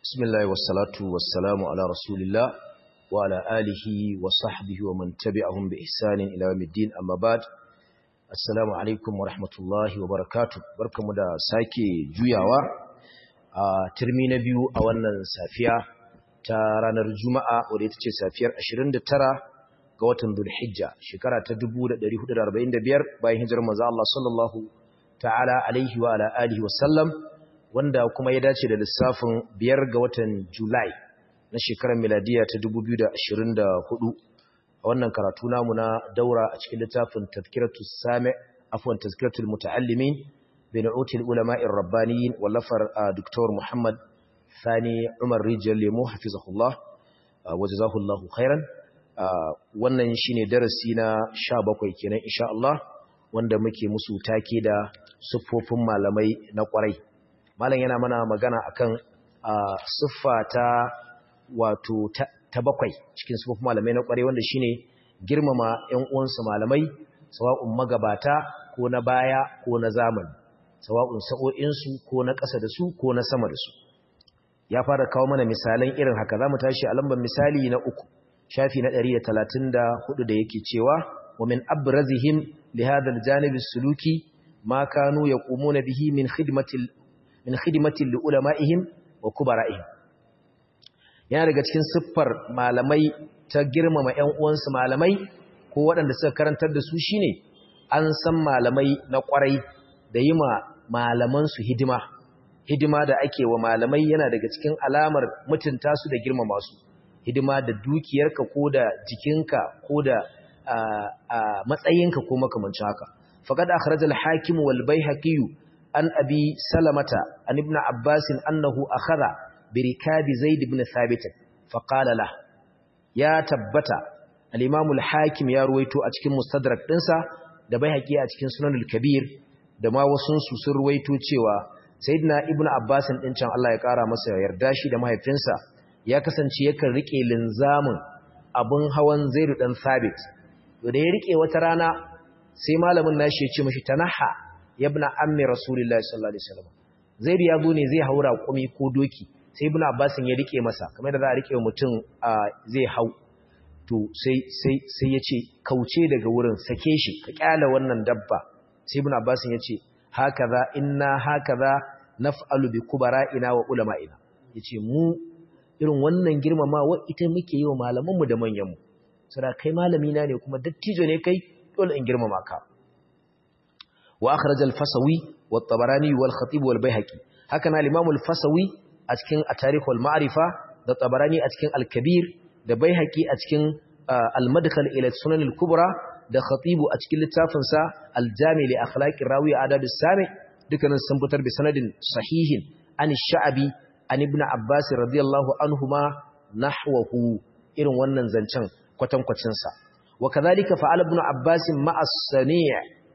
بسم الله والصلاة والسلام على رسول الله وعلى آله وصحبه ومن تبعهم بإحسان إلى يوم الدين أما بعد السلام عليكم ورحمة الله وبركاته بركة مدى ساكي جوياوا ترمي نبيو أولا سافيا ترانا الجمعة وديتك سافير أشرين ترى ga watan Dhulhijja shekara ta 1445 bayan hijirar manzo Allah sallallahu ta'ala alaihi wa ala alihi wa sallam wanda kuma ya dace da lissafin biyar ga watan Julai na shekarar miladiya ta 2024 a wannan karatu namu na daura a cikin littafin tazkiratu sami afwan tazkiratul muta'allimin bi nu'util ulama'ir rabbaniyin wallafar Dr. Muhammad Sani Umar Rijal Lemo hafizahullah wajazahullahu khairan wannan shine darasi na 17 kenan insha Allah wanda muke musu take da siffofin malamai na kwarai malam yana mana magana akan siffa ta wato ta bakwai cikin siffofin malamai na kwarai wanda shine girmama ƴan uwansu malamai sawa'un magabata ko na baya ko na zamani sawa'un sa'o'insu ko na ƙasa da su ko na sama da su ya fara kawo mana misalan irin haka zamu tashi a lambar misali na uku shafi na 134 da yake cewa wa min abrazihim li hadha aljanib as-suluki ma kanu yaqumuna bihi min khidmati min khidmati li ulama'ihim wa kubara'ihim yana daga cikin siffar malamai ta girmama ƴan uwansu malamai ko waɗanda suka karantar da su shine an san malamai na ƙwarai da yi ma malaman su hidima hidima da ake wa malamai yana daga cikin alamar mutunta su da girmama su hidima da dukiyarka ko da jikinka ko da matsayinka ko makamancin haka faqad akhraj al-hakim wal bayhaqi an abi salamata an ibn abbas annahu akhadha bi rikabi zaid ibn thabit fa qala la ya tabbata al-imam al-hakim ya ruwaito a cikin mustadrak dinsa da bayhaqi a cikin sunan al-kabir da ma wasun su sun ruwaito cewa sayyidina ibn abbas din can Allah ya kara masa yarda shi da mahaifinsa ya kasance yakan rike linzamin abun hawan zairu dan sabit to da ya rike wata rana sai malamin nashi ya ce mashi tanaha yabna ammi rasulullahi sallallahu alaihi wasallam zairu ya zo ne zai haura kumi ko doki sai ibnu abbas ya rike masa kamar da za a rike mutum zai hau to sai sai sai ya ce kauce daga wurin sake shi ka kyala wannan dabba sai ibnu abbas ya ce hakaza inna hakaza naf'alu bi kubara'ina wa ulama'ina yace mu irin wannan girmamawa ita muke yi wa malamanmu da manyanmu sura kai malami na ne kuma dattijo ne kai dole in girmama ka wa akhraj al-fasawi wa at-tabarani wal khatib wal bayhaqi haka na al-imam al-fasawi a cikin at-tarikh wal ma'rifa da tabarani a cikin al-kabir da bayhaqi a cikin al-madkhal ila sunan al-kubra da khatib a cikin littafin sa al-jami li akhlaqi rawi adab as-sami dukkanin sun fitar bi sanadin sahihin an sha'abi an ibn Abbas radiyallahu anhuma nahwahu irin wannan zancen kwatankwacin sa wa kadhalika fa'ala ibn Abbas ma'a as-sani'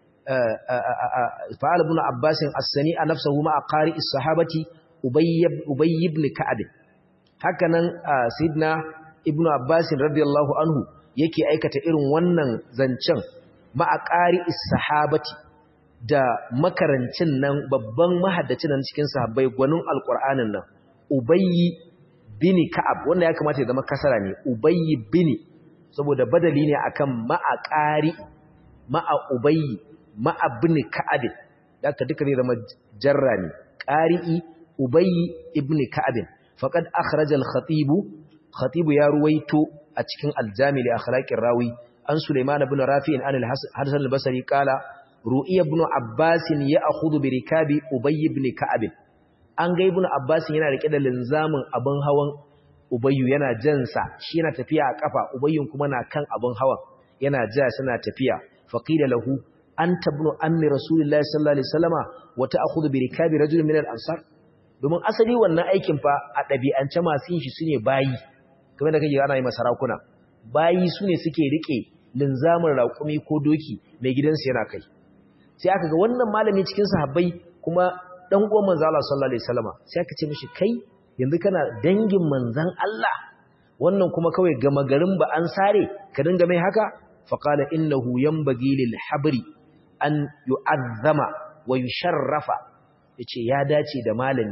fa'ala ibn Abbas as-sani' nafsuhu ma'a qari as-sahabati Ubay Ubay ibn Ka'ab hakanan sayyidina ibn Abbas radiyallahu anhu yake aikata irin wannan zancen ma'a qari as-sahabati da makarancin nan babban mahaddacin nan cikin sahabbai gwanin alqur'anin nan Ubayyi bini Ka'ab wanda ya kamata ya zama kasara ne Ubayyi bini saboda badali ne akan ma'a qari ma'a Ubayyi ma'a bini Ka'ab haka duka ne zama jarra ne qari'i Ubayyi ibn Ka'ab faqad akhraja al-khatib khatib ya ruwaito a cikin al-jami' li akhlaqir rawi an Sulaiman ibn Rafi'in an al-Hasan al-Basri qala ru'iya ibn Abbas ya'khudhu bi rikabi Ubayy ibn Ka'ab an ga ibn Abbas yana rike da linzamin abin hawan Ubayyu yana jansa shi yana tafiya a kafa Ubayyun kuma na kan abin hawan yana ja suna tafiya faqila lahu anta ibn ammi rasulillahi sallallahu alaihi wasallama wa ta'khudhu bi rikabi rajulin min al-ansar domin asali wannan aikin fa a dabi'ance masu yin shi sune bayi kamar da kake ana yi masarakuna bayi sune suke rike linzamin raƙumi ko doki mai gidansu yana kai sai aka ga wannan malami cikin sahabbai kuma dan uwan manzo Allah sallallahu alaihi wasallama sai aka ce mishi kai yanzu kana dangin manzon Allah wannan kuma kawai gama garin ba an sare ka dinga mai haka fa qala innahu yanbaghi lil habri an yu'azzama wa yusharrafa yace ya dace da malami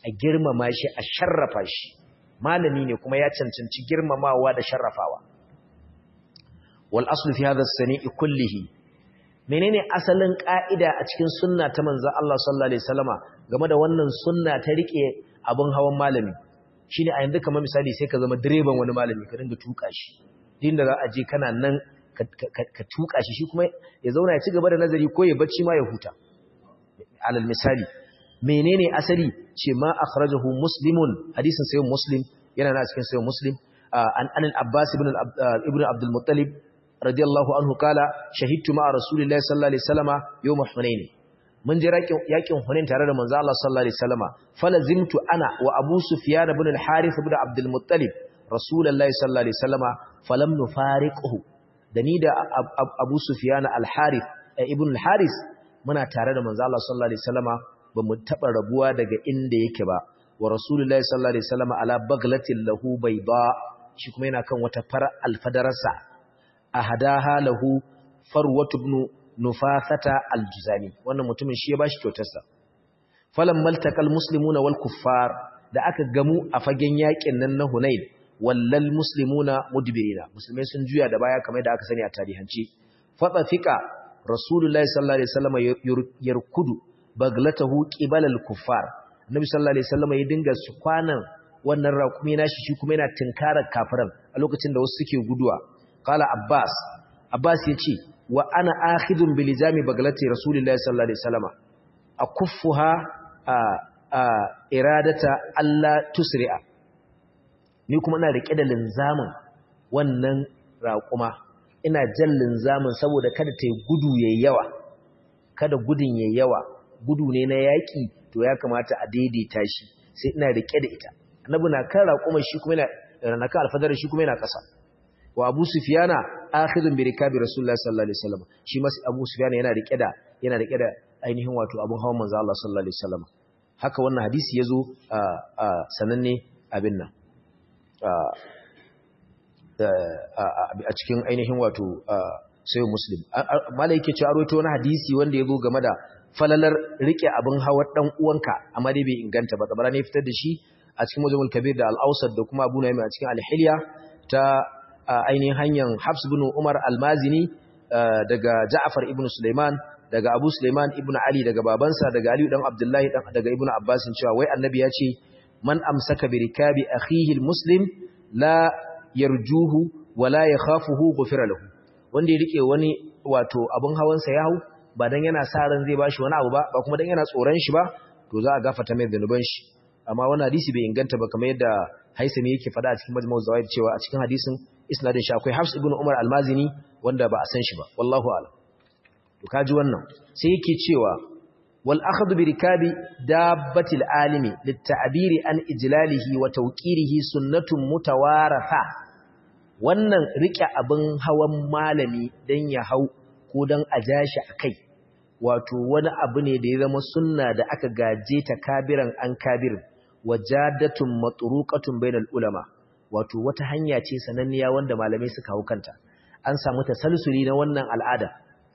a girmama shi a sharrafa shi malami ne kuma ya cancanci girmamawa da sharrafawa wal aslu fi hadha as-sani'i kullihi menene asalin ka'ida a cikin sunna ta manzo Allah sallallahu alaihi wasallama game da wannan sunna ta rike abun hawan malami shine a yanzu kamar misali sai ka zama direban wani malami ka dinga tuka shi din da za a je kana nan ka tuka shi shi kuma ya zauna ya ci gaba da nazari ko ya bacci ma ya huta alal misali menene asali ce ma akhrajahu muslimun hadisin sayyid muslim yana na cikin sayyid muslim an an abbas ibn ibn abdul muttalib radiyallahu anhu kala shahidtu ma rasulillahi sallallahu alaihi wasallama yawm hunain mun je yakin hunain tare da manzo Allah sallallahu alaihi wasallama falazimtu ana wa abu sufyan ibn al-harith ibn abdul muttalib rasulullahi sallallahu alaihi wasallama falam nufariquhu da ni da abu sufyan al-harith ibn al-harith muna tare da manzo Allah sallallahu alaihi wasallama bamu taba rabuwa daga inda yake ba wa rasulullahi sallallahu alaihi wasallama ala baglatin lahu bayda shi kuma yana kan wata far alfadarsa ahadaha lahu farwatu ibn nufasata aljuzani wannan mutumin shi ya bashi kyautarsa falam maltaqal muslimuna wal kuffar da aka gamu a fagen yakin nan na hunain wallal muslimuna mudbirina musulmai sun juya da baya kamar da aka sani a tarihance fada fika rasulullahi sallallahu alaihi wasallam yarkudu baglatahu qibala al-kuffar annabi sallallahu alaihi wasallam ya dinga su kwanan wannan raƙumi nashi shi kuma yana tinkarar kafiran a lokacin da wasu suke guduwa qala abbas abbas yace wa ana akhidun bi lizami baglati rasulillahi sallallahu alaihi wasallam akuffuha iradata alla tusri'a ni kuma ina rike da linzamin wannan raƙuma ina jan linzamin saboda kada ta yi gudu yayi yawa kada gudun yayi yawa gudu ne na yaƙi to ya kamata a daidaita shi sai ina rike da ita annabi na kan raƙuma shi kuma yana na kan alfadar shi kuma yana ƙasa wa abu sufyana akhidun bi rikabi rasulullahi sallallahu alaihi wasallam shi ma abu sufyana yana rike da yana rike da ainihin wato abun hawan manzo Allah sallallahu alaihi wasallam haka wannan hadisi yazo a sananne abin nan a cikin ainihin wato sayo muslim malai yake cewa rawaito wani hadisi wanda yazo game da falalar rike abin hawar dan uwanka amma dai bai inganta ba kabara ne fitar da shi a cikin mujamul kabir da al-awsat da kuma abu naimi a cikin al-hilya ta ainihin hanyar Habs bin Umar al-Mazini daga Ja'far ibn Sulaiman daga Abu Sulaiman ibn Ali daga babansa daga Ali dan Abdullahi daga Ibn Abbas cewa wai annabi ya ce man amsaka bi rikabi akhihi al-muslim la yarjuhu wa la yakhafuhu ghufira lahu wanda ya rike wani wato abun hawansa ya hau ba dan yana sa ran zai bashi wani abu ba ba kuma dan yana tsoron shi ba to za a gafarta mai zanuban shi amma wannan hadisi bai inganta ba kamar yadda Haisami yake faɗa a cikin Majmu' Zawaid cewa a cikin hadisin isnadin shi akwai Hafs ibn Umar al-Mazini wanda ba a san shi ba wallahu a'lam to kaji wannan sai yake cewa wal akhdhu bi rikabi dabbatil alimi lit-ta'biri an ijlalihi wa tawqirihi sunnatun mutawaratha wannan rike abin hawan malami dan ya hau ko dan a jashi akai wato wani abu ne da ya zama sunna da aka gaje ta kabiran an kabirin wajadatun matruqatun bainal ulama wato wata hanya ce sananniya wanda malamai suka hau kanta an samu tasalsuli na wannan al'ada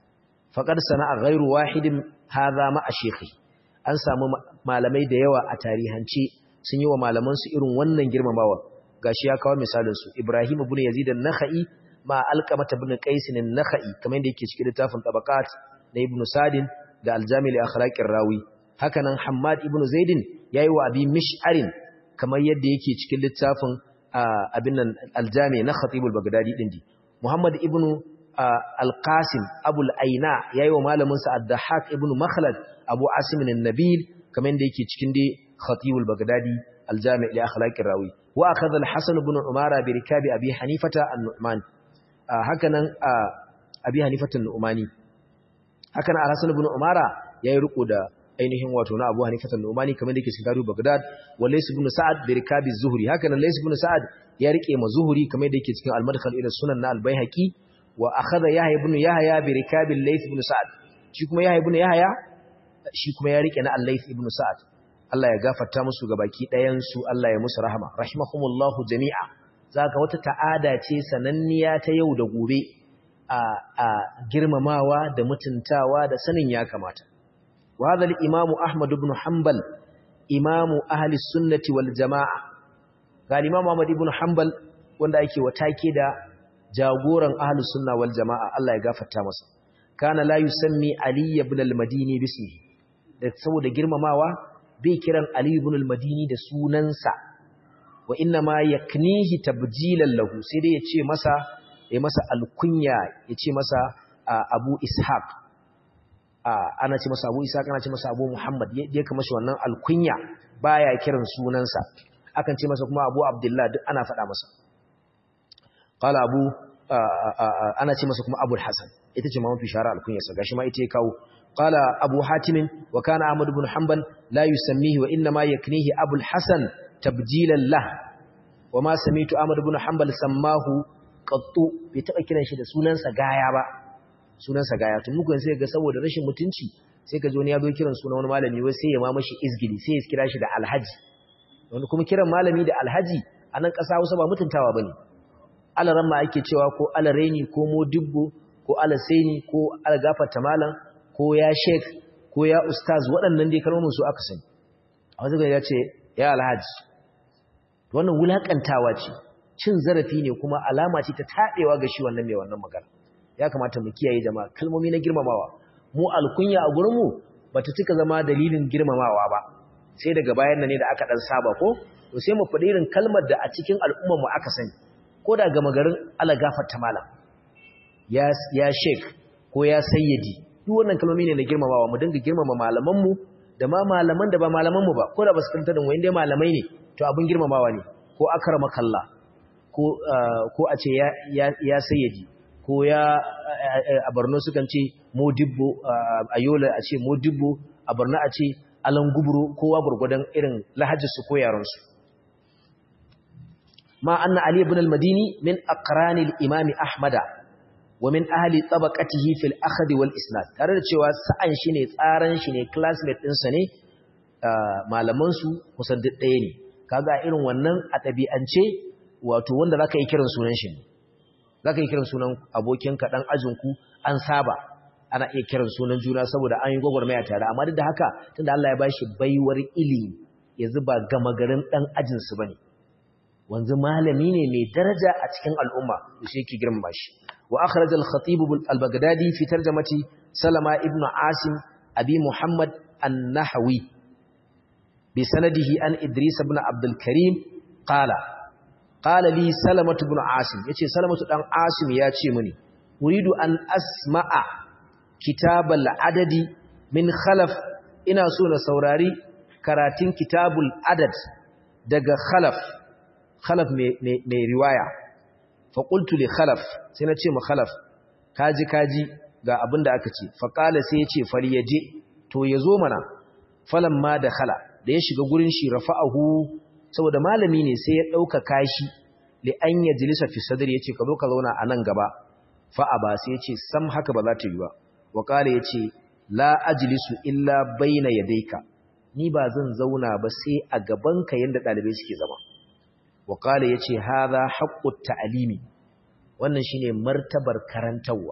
faqad sana'a ghairu wahidin hadha ma ashekhi an samu malamai da yawa a tarihance sun yi wa malaman su irin wannan girmamawa gashi ya kawo misalin su Ibrahim ibn Yazid an-Nakhai ma Alqamah ibn Qais an-Nakhai kamar yadda yake cikin littafin Tabaqat na Ibn Sadin da Al-Jami' li Akhlaqir Rawi hakanan Hammad ibn Zaidin yayi wa Abi Mish'arin kamar yadda yake cikin littafin abin nan Al-Jami' na Khatib al-Baghdadi din di Muhammad ibn Al-Qasim Abu al-Aina yayi wa malamin sa Ad-Dahhak ibn Makhlad Abu Asim an-Nabil kamar yadda yake cikin dai Khatib al-Baghdadi Al-Jami' li Akhlaqir Rawi wa akhadha al-Hasan ibn Umara bi rikabi Abi Hanifata an-Nu'man hakanan Abi Hanifata an-Nu'mani haka na Al-Hasan ibn Umara yayi riko da ainihin wato na Abu Hanifa al-Numani kamar da yake cikin Tarihi Baghdad wa Lays ibn Sa'ad bi rikabi Zuhri haka nan Lays ibn Sa'ad ya rike ma Zuhri kamar da yake cikin Al-Madkhal ila Sunan na Al-Baihaqi wa akhadha Yahya ibn Yahya bi rikabi Lays ibn Sa'ad shi kuma Yahya ibn Yahya shi kuma ya rike na Al-Lays ibn Sa'ad Allah ya gafarta musu gabaki ɗayan su Allah ya musu rahama rahimahumullahu jami'a zaka wata ta'ada ce sananniya ta yau da gobe a girmamawa da mutuntawa da sanin ya kamata. Wa hadha al-Imam Ahmad ibn Hanbal imamu ahli sunnati wal jama'a ga imam Ahmad ibn Hanbal wanda yake watake da jagoran ahli sunna wal jama'a Allah ya gafarta masa kana la yusammi Ali ibn al-Madini bismihi da saboda girmamawa bai kiran Ali ibn al-Madini da sunansa wa inna ma yaknihi tabjilan lahu sai dai ya ce masa ya masa alkunya ya ce masa Abu Ishaq ana ce masa Abu Ishaq ana ce masa Abu Muhammad ya kama shi wannan alkunya baya kiran sunansa akan ce masa kuma Abu Abdullah duk ana faɗa masa qala Abu ana ce masa kuma Abu Hassan ita ce ma mafi shara alkunyarsa gashi ma ita ya kawo qala Abu Hatim wa kana Ahmad ibn Hanbal la yusammihi wa inna ma yaknihi Abu Hassan tabjilan lah wa ma samitu Ahmad ibn Hanbal sammahu qattu bai taba kiran shi da sunansa gaya ba sunansa gaya tun muku sai ga saboda rashin mutunci sai ka zo ne ya zo kiran sunan wani malami wai sai ya ma mashi izgili sai ya kira shi da alhaji wanda kuma kiran malami da alhaji a nan ƙasa Hausa ba mutuntawa bane alaran ma ake cewa ko alareni ko modibbo ko alasaini ko algafarta malam ko ya sheik ko ya ustaz waɗannan dai kalmomin su aka sani a wasu ya ce ya alhaji wannan wulakantawa ce cin zarafi ne kuma alama ce ta taɗewa ga shi wannan mai wannan magana ya kamata mu kiyaye jama'a kalmomi na girmamawa mu alkunya a gurinmu ba ta cika zama dalilin girmamawa ba sai daga bayan nan ne da aka ɗan saba ko to sai mu faɗi irin kalmar da a cikin al'ummar mu aka sani ko da gama garin ala gafarta malam ya ya sheik ko ya sayyidi duk wannan kalmomi ne na girmamawa mu dinga girmama malaman mu da ma malaman da ba malaman mu ba ko da ba su kanta da mu inda malamai ne to abin girmamawa ne ko akramakallah ko ko a ce ya ya sayyidi ko ya a Borno sukan ce modibbo a Yola a ce modibbo a Borno a ce alanguburo kowa gurgudan irin lahajjarsu ko yaransu ma anna ali ibn al-madini min aqrani al-imam ahmada wa min ahli tabaqatihi fil akhd wal isnad tare da cewa sa'an shi ne tsaran shi ne classmate din sa ne malaman su kusan duk ɗaya ne kaga irin wannan a tabi'ance wato wanda zaka yi kiran sunan shi ne zaka yi kiran sunan abokinka dan ajinku an saba ana iya kiran sunan juna saboda an yi gwagwarmaya tare amma duk da haka tunda Allah ya bashi baiwar ilimi yanzu ba gama garin dan ajin su bane wanzu malami ne mai daraja a cikin al'umma da shi yake girmama shi wa akhraj al-khatib al-baghdadi fi tarjamati salama ibn asim abi muhammad an-nahwi bi sanadihi an idris ibn abd al-karim qala qala li salamatu ibn asim yace salamatu dan asim ya ce mini uridu an asma'a kitabal adadi min khalaf ina so na saurari karatun kitabul adad daga khalaf khalaf mai riwaya fa qultu li khalaf sai na ce ma khalaf kaji kaji ga abin da aka ce fa qala sai ya ce fari yaje to yazo mana falan ma da khala da ya shiga gurin shi rafa'ahu saboda malami ne sai ya dauka kashi li an yajlisa fi sadri yace ka zo ka zauna a nan gaba fa aba sai yace sam haka ba za ta yi ba wa qala yace la ajlisu illa baina yadayka ni ba zan zauna ba sai a gabanka yanda dalibai suke zama wa qala yace hadha haqqut ta'limi wannan shine martabar karantawa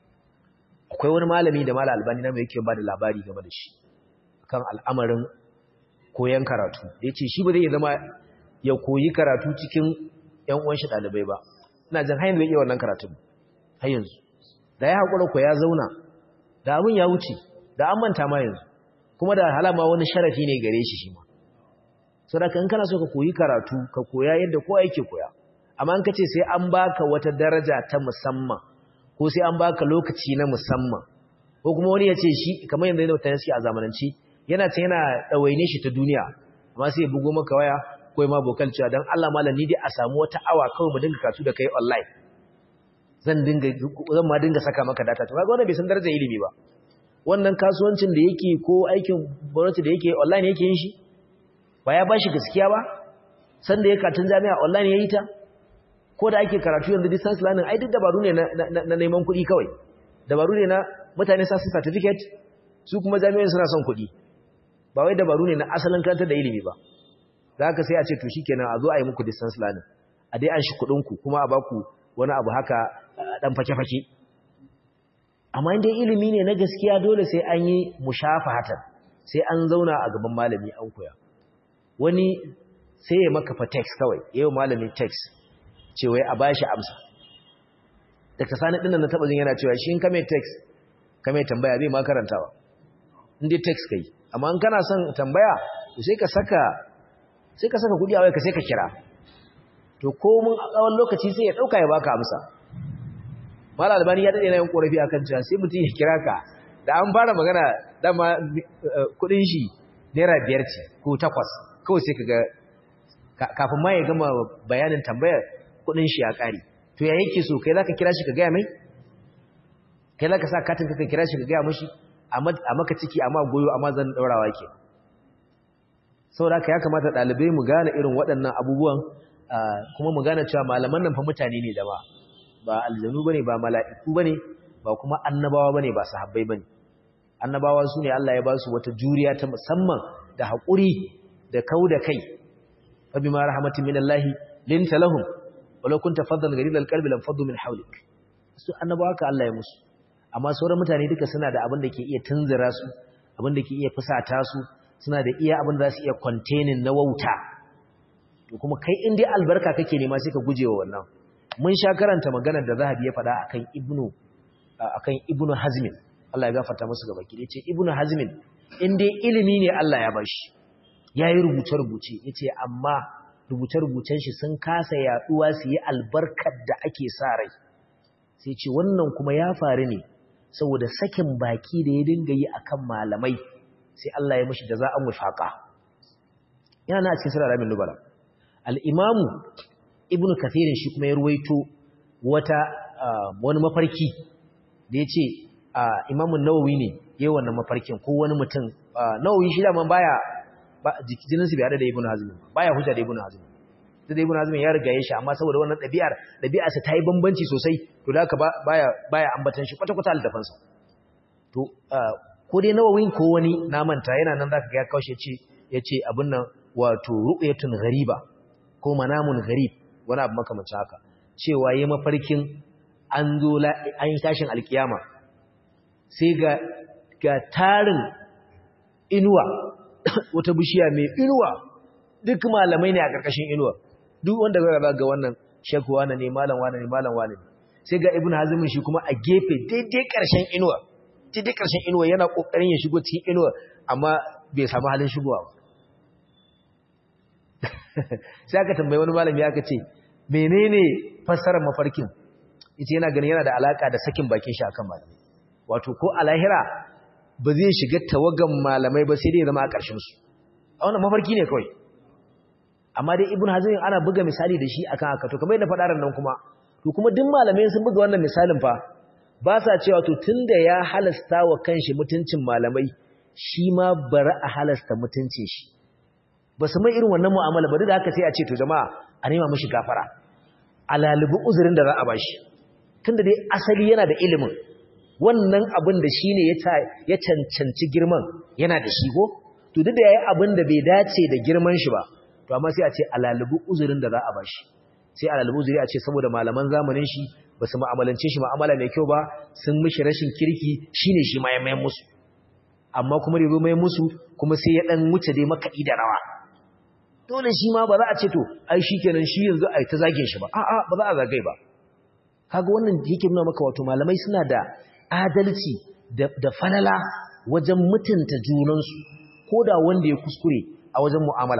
akwai wani malami da malal albani na mai yake ba da labari game da shi kan al'amarin koyan karatu da yace shi ba zai zama ya koyi karatu cikin ƴan uwan shi dalibai ba ina jin har yanzu bai iya wannan karatun har yanzu da ya hakura ko ya zauna da abin ya wuce da an manta ma yanzu kuma da halama wani sharafi ne gare shi shi ma saboda in kana so ka koyi karatu ka koya yadda kowa yake koya amma in kace sai an baka wata daraja ta musamman ko sai an baka lokaci na musamman ko kuma wani ya ce shi kamar yanzu da mutane suke a zamananci yana ce yana ɗawaine shi ta duniya amma sai ya bugo maka waya ko ya ma bokal cewa don Allah malam ni dai a samu wata awa kawai mu dinga karatu da kai online zan dinga zan ma dinga saka maka data to kaga wannan bai san darajar ilimi ba wannan kasuwancin da yake ko aikin gwamnati da yake online yake yin shi ba ya bashi gaskiya ba san da ya katun jami'a online yayi ta ko da ake karatu yanzu distance learning ai duk dabaru ne na neman kuɗi kawai dabaru ne na mutane sa su certificate su kuma jami'an suna son kuɗi ba wai dabaru ne na asalin karantar da ilimi ba za ka sai a ce to shikenan a zo a yi muku distance learning a dai an shi kuɗinku kuma a baku wani abu haka ɗan fake-fake amma inda ilimi ne na gaskiya dole sai an yi mushafahatan sai an zauna a gaban malami an koya wani sai ya maka fa text kawai yayin malamin text cewa a bashi amsa daga sani dinnan na taba jin yana cewa shi in ka mai text ka mai tambaya bai ma karantawa in dai text kai amma in kana son tambaya to sai ka saka sai ka saka kudi a waya ka sai ka kira to ko mun a tsawon lokaci sai ya dauka ya baka amsa mala albani ya dade na yin korafi akan cewa sai mutum ya kira ka da an fara magana dama kudin shi naira biyar ce ko takwas kawai sai kaga kafin ma ya gama bayanin tambayar kudin shi ya kare to ya yake so kai zaka kira shi ka gaya mai kai zaka sa katin ka kira shi ka gaya mishi a maka ciki amma goyo amma zan daurawa ke saboda ya kamata dalibai mu gane irin waɗannan abubuwan kuma mu gane cewa malaman nan fa mutane ne da ba ba aljanu bane ba mala'iku bane ba kuma annabawa bane ba sahabbai bane annabawa su ne Allah ya ba su wata juriya ta musamman da haƙuri da kau da kai fa bima rahmatin minallahi linta lahum walau kunta faddan ghalidal qalbi lam faddu min hawlik su annabawa ka Allah ya musu amma sauran mutane duka suna da abin da ke iya tunzura su abin da ke iya fusata su suna da iya abin da za su iya containing na wauta to kuma kai in dai albarka kake nema sai ka gujewa wannan mun sha karanta maganar da Zahabi ya faɗa akan Ibnu akan Ibnu Hazmin Allah ya gafarta musu gaba ki yace Ibnu Hazmin in dai ilimi ne Allah ya bashi yayi rubuce rubuce yace amma rubuce rubucen shi sun kasa yaduwa su yi albarkar da ake sa rai sai ce wannan kuma ya faru ne saboda sakin baki da ya dinga yi akan malamai sai Allah ya mishi da za a mufaqa yana cikin sura rabin nubala al-imamu ibnu kathirin shi kuma ya ruwaito wata wani mafarki da yace imamu nawawi ne yayin wannan mafarkin ko wani mutum nawawi shi da man baya jininsu bai hada da ibnu hazm baya hujja da ibnu hazm da ibnu hazm ya riga ya shi amma saboda wannan ɗabi'ar ɗabi'ar sa ta yi bambanci sosai to da haka baya baya ambatan shi kwata kwata altafan sa to ko dai nawawi ko wani na manta yana nan zaka ga ya kaushe ce yace abin nan wato ru'yatun ghariba ko manamun gharib wani abu makamancin haka cewa yayi mafarkin an zo an yi tashin alkiyama sai ga ga tarin inuwa wata bishiya mai inuwa duk malamai ne a ƙarƙashin inuwa duk wanda ga ga wannan shekku wane ne malam wane ne malam wane ne sai ga ibnu hazm shi kuma a gefe daidai ƙarshen inuwa daidai ƙarshen inuwa yana kokarin ya shigo cikin inuwa amma bai samu halin shigowa ba sai aka tambayi wani malami aka ce menene fassarar mafarkin yace yana ganin yana da alaka da sakin bakin shi akan malamai wato ko a lahira ba zai shiga tawagan malamai ba sai dai zama a ƙarshen su a wannan mafarki ne kawai amma dai ibn hazm ana buga misali da shi akan haka to kamar yadda faɗa ran nan kuma to kuma duk malamai sun buga wannan misalin fa ba sa cewa to tunda ya halasta wa kanshi mutuncin malamai shi ma bari a halasta mutuncin shi ba su mai irin wannan mu'amala ba duk da haka sai a ce to jama'a a nema mishi gafara alalibu uzurin da za a bashi tunda dai asali yana da ilimin wannan abin da shi ne ya cancanci girman yana da shi ko to duk da ya yi abin da bai dace da girman shi ba to amma sai a ce alalibu uzurin da za a bashi sai alalibu uzuri a ce saboda malaman zamanin shi ba su ma'amalance shi ma'amala mai kyau ba sun mishi rashin kirki shi ne shi ma ya mayan musu amma kuma da zo mayan musu kuma sai ya ɗan wuce dai makaɗi da rawa dole shi ma ba za a ce to ai shi kenan shi yanzu a ta zage shi ba a'a ba za a zagai ba kaga wannan yake nuna maka wato malamai suna da adalci da falala wajen mutunta junansu ko da wanda ya kuskure a wajen mu'amala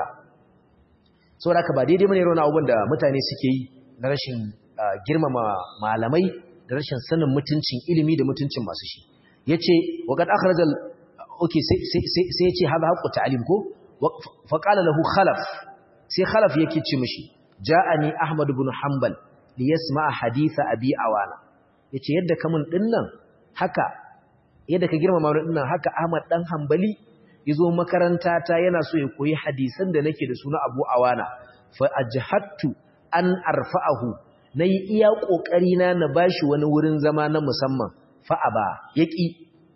saboda haka ba daidai bane rauna abubuwan da mutane suke yi na rashin girmama malamai da rashin sanin mutuncin ilimi da mutuncin masu shi yace wa qad akhrajal okay sai yace hada haqqu ta'lim ko fa qala lahu khalaf sai khalaf yake ce mishi ja'ani ahmad ibn hanbal li yasma haditha abi awana yace yadda kamun dinnan haka yadda ka girmama wani dinnan haka Ahmad dan Hanbali yazo makaranta ta yana so ya koyi hadisan da nake da su na Abu Awana fa ajhattu an arfa'ahu nayi iya kokari na na bashi wani wurin zama na musamman fa aba yaki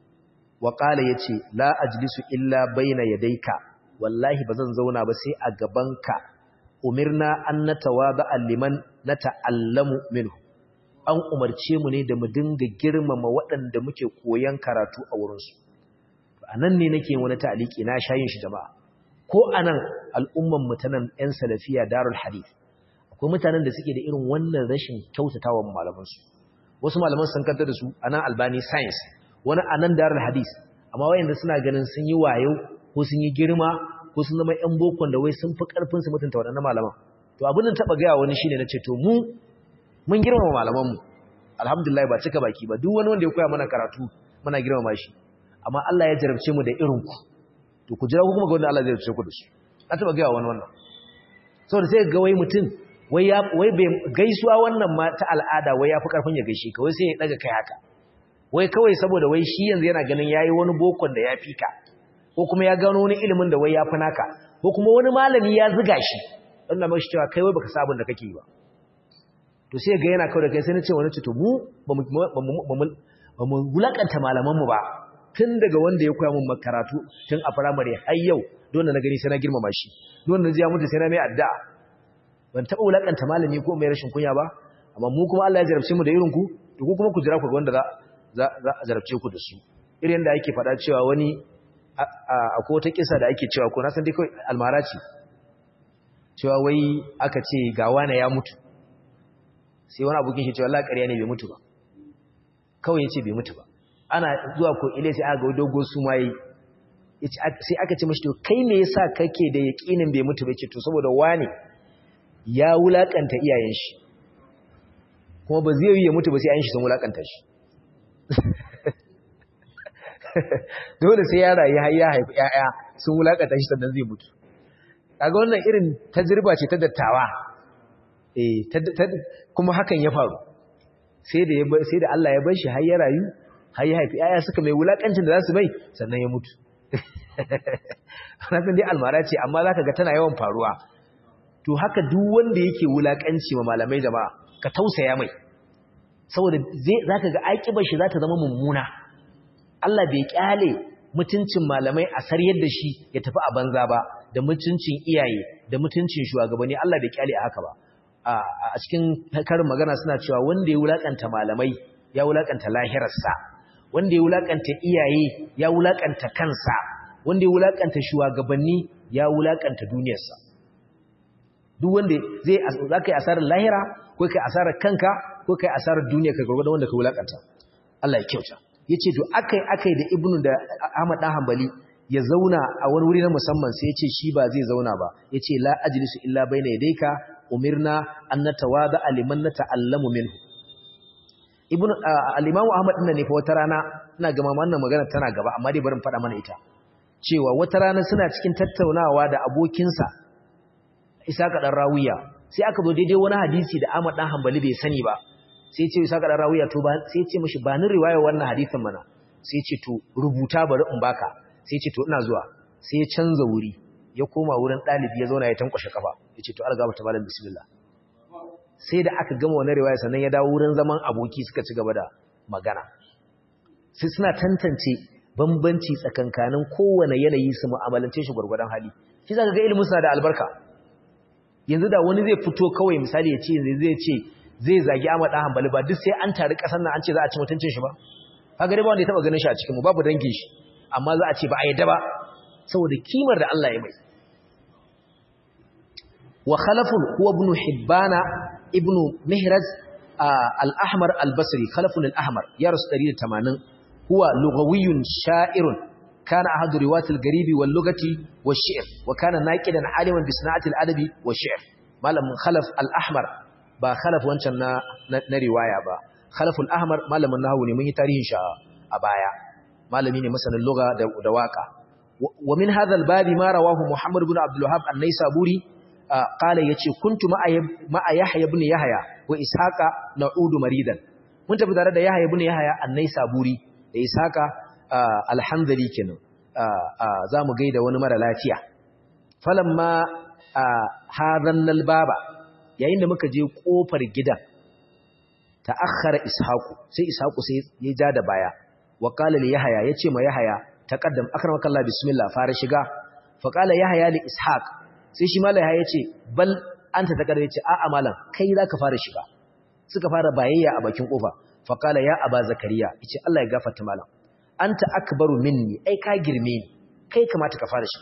wa qala yace la ajlisu illa baina yadayka wallahi bazan zauna ba sai a gabanka umirna an natawada liman nata'allamu minhu an umarce mu ne da mu dinga girmama waɗanda muke koyan karatu a wurinsu a nan ne nake wani ta'aliki na shayin shi jama'a ko anan al'umman mutanen ‘yan salafiya darul hadith akwai mutanen da suke da irin wannan rashin kyautatawan malamansu wasu malaman sun kanta da su a nan albani science wani a nan darul hadith amma wayanda suna ganin sun yi wayo ko sun yi girma ko sun zama ‘yan bokon da wai sun fi ƙarfin su mutunta waɗannan malaman to abin da taɓa gaya wani shine na ce to mu mun girmama malamanmu alhamdulillah ba cika baki ba duk wani wanda ya koya mana karatu muna girmama shi amma Allah ya jarabce mu da irin ku to ku jira ku kuma ga wanda Allah zai jarabce ku da su na taba ga wani wannan saboda sai ga wai mutum wai ya wai bai gaisuwa wannan ma ta al'ada wai yafi karfin ya gaishe ka wai sai ya daga kai haka wai kawai saboda wai shi yanzu yana ganin yayi wani bokon da ya fika ko kuma ya gano wani ilimin da wai ya fi naka ko kuma wani malami ya ziga shi Allah mashi cewa kai wai baka sabon da kake yi ba to sai ga yana kawai da kai sai na ce wani ce to mu ba mu wulakanta malamanmu ba tun daga wanda ya koya mun makaratu tun a firamare har yau don na gani sai na girmama shi don na ji ya mutu sai na mai addu'a ban taɓa wulakanta malami ko mai rashin kunya ba amma mu kuma Allah ya jarabce mu da irin ku to ku kuma ku jira ku ga wanda za za a jarabce ku da su irin da ake faɗa cewa wani akwai wata kisa da ake cewa ko na san dai kawai almara ce cewa wai aka ce ga wani ya mutu sai wani abokin shi cewa Allah ƙarya ne bai mutu ba kawai yace bai mutu ba ana zuwa ko ile sai aka ga dogo su mai sai aka ce mashi to kai me yasa kake da yakinin bai mutu ba ce to saboda wani ya wulakanta iyayen shi kuma ba zai yi ya mutu ba sai ayin shi sun wulakanta shi dole sai ya rayu har ya haifi ƴaƴa sun wulakanta shi sannan zai mutu kaga wannan irin tajriba ce ta dattawa eh kuma hakan ya faru sai da sai da Allah ya bar shi har ya rayu har ya haifi ƴaƴa suka mai wulakancin da za su mai sannan ya mutu san dai almara ce amma zaka ga tana yawan faruwa to haka duk wanda yake wulakanci wa malamai jama'a ka tausaya mai saboda zai zaka ga aikibar shi za ta zama mummuna Allah bai kyale mutuncin malamai a saryar da shi ya tafi a banza ba da mutuncin iyaye da mutuncin shugabanni Allah bai kyale a haka ba a cikin karin magana suna cewa wanda ya wulakanta malamai ya wulakanta lahirarsa wanda ya wulakanta iyaye ya wulakanta kansa wanda ya wulakanta shugabanni ya wulakanta duniyarsa duk wanda zai zaka yi asarar lahira ko kai asarar kanka ko kai asarar duniya ka gurgurda wanda ka wulakanta Allah ya kyauta yace to akai akai da ibnu da Ahmad dan Hanbali ya zauna a wani wuri na musamman sai yace shi ba zai zauna ba yace la ajlisu illa baina yadayka umirna an natawada liman nata'allamu minhu ibnu al-imam Ahmad din ne fa wata rana ina ga wannan magana tana gaba amma dai bari in faɗa mana ita cewa wata rana suna cikin tattaunawa da abokinsa Isaka dan Rawiya sai aka zo daidai wani hadisi da Ahmad dan Hanbali bai sani ba sai ce Isaka dan Rawiya to ba sai ce mishi ba ni riwaya wannan hadisin mana sai ce to rubuta bari in baka sai ce to ina zuwa sai ya canza wuri ya koma wurin dalibi ya zauna ya tankwashe kafa ya ce to algaba ta malam bismillah sai da aka gama wannan riwaya sannan ya dawo wurin zaman aboki suka ci gaba da magana sai suna tantance bambanci tsakankanin kowane yanayi su mu'amalance shi gwargwadon hali shi zaka ga ilimin suna da albarka yanzu da wani zai fito kawai misali ya ce zai ce zai zagi Ahmad dan Hanbali ba duk sai an tare kasan nan an ce za a ci mutuncin shi ba kaga dai ba wanda ya taba ganin shi a cikin mu babu dangin shi amma za a ce ba a yadda ba saboda kimar da Allah ya mai wa khalafun huwa ibn hibbana ibn mihraz al-ahmar al-basri khalafun al-ahmar ya rasu 180 huwa lughawiyyun sha'irun kana ahadu riwayatil garibi wal lugati wash shi'r wa kana naqidan aliman bi sana'ati al-adabi wash shi'r malam khalaf al-ahmar ba khalaf wancan na na riwaya ba khalaful ahmar malamin nahwu ne mun yi tarihin shi a baya malami ne masanin lugha da da waka wa min hadha al-bab ma rawahu muhammad ibn abdul wahhab an-naisaburi qala yace kuntu ma'a yahya ibn yahya wa ishaqa na'udu maridan mun tafi tare da yahya ibn yahya an-naisaburi da ishaqa alhamdali kenan zamu gaida wani mara lafiya falamma hadan al-baba yayin da muka je kofar gidan ta'akhkhara ishaqu sai ishaqu sai ya ja da baya wa qala li yahya yace ma yahya taqaddam akramaka Allah bismillah fara shiga fa qala yahya li ishaq sai shi malai ya yace bal anta taqaddam yace a'a malam kai zaka fara shiga suka fara bayayya a bakin kofa fa qala ya aba zakariya yace Allah ya gafarta malam anta akbaru minni ai ka girme ni kai kamata ka fara shiga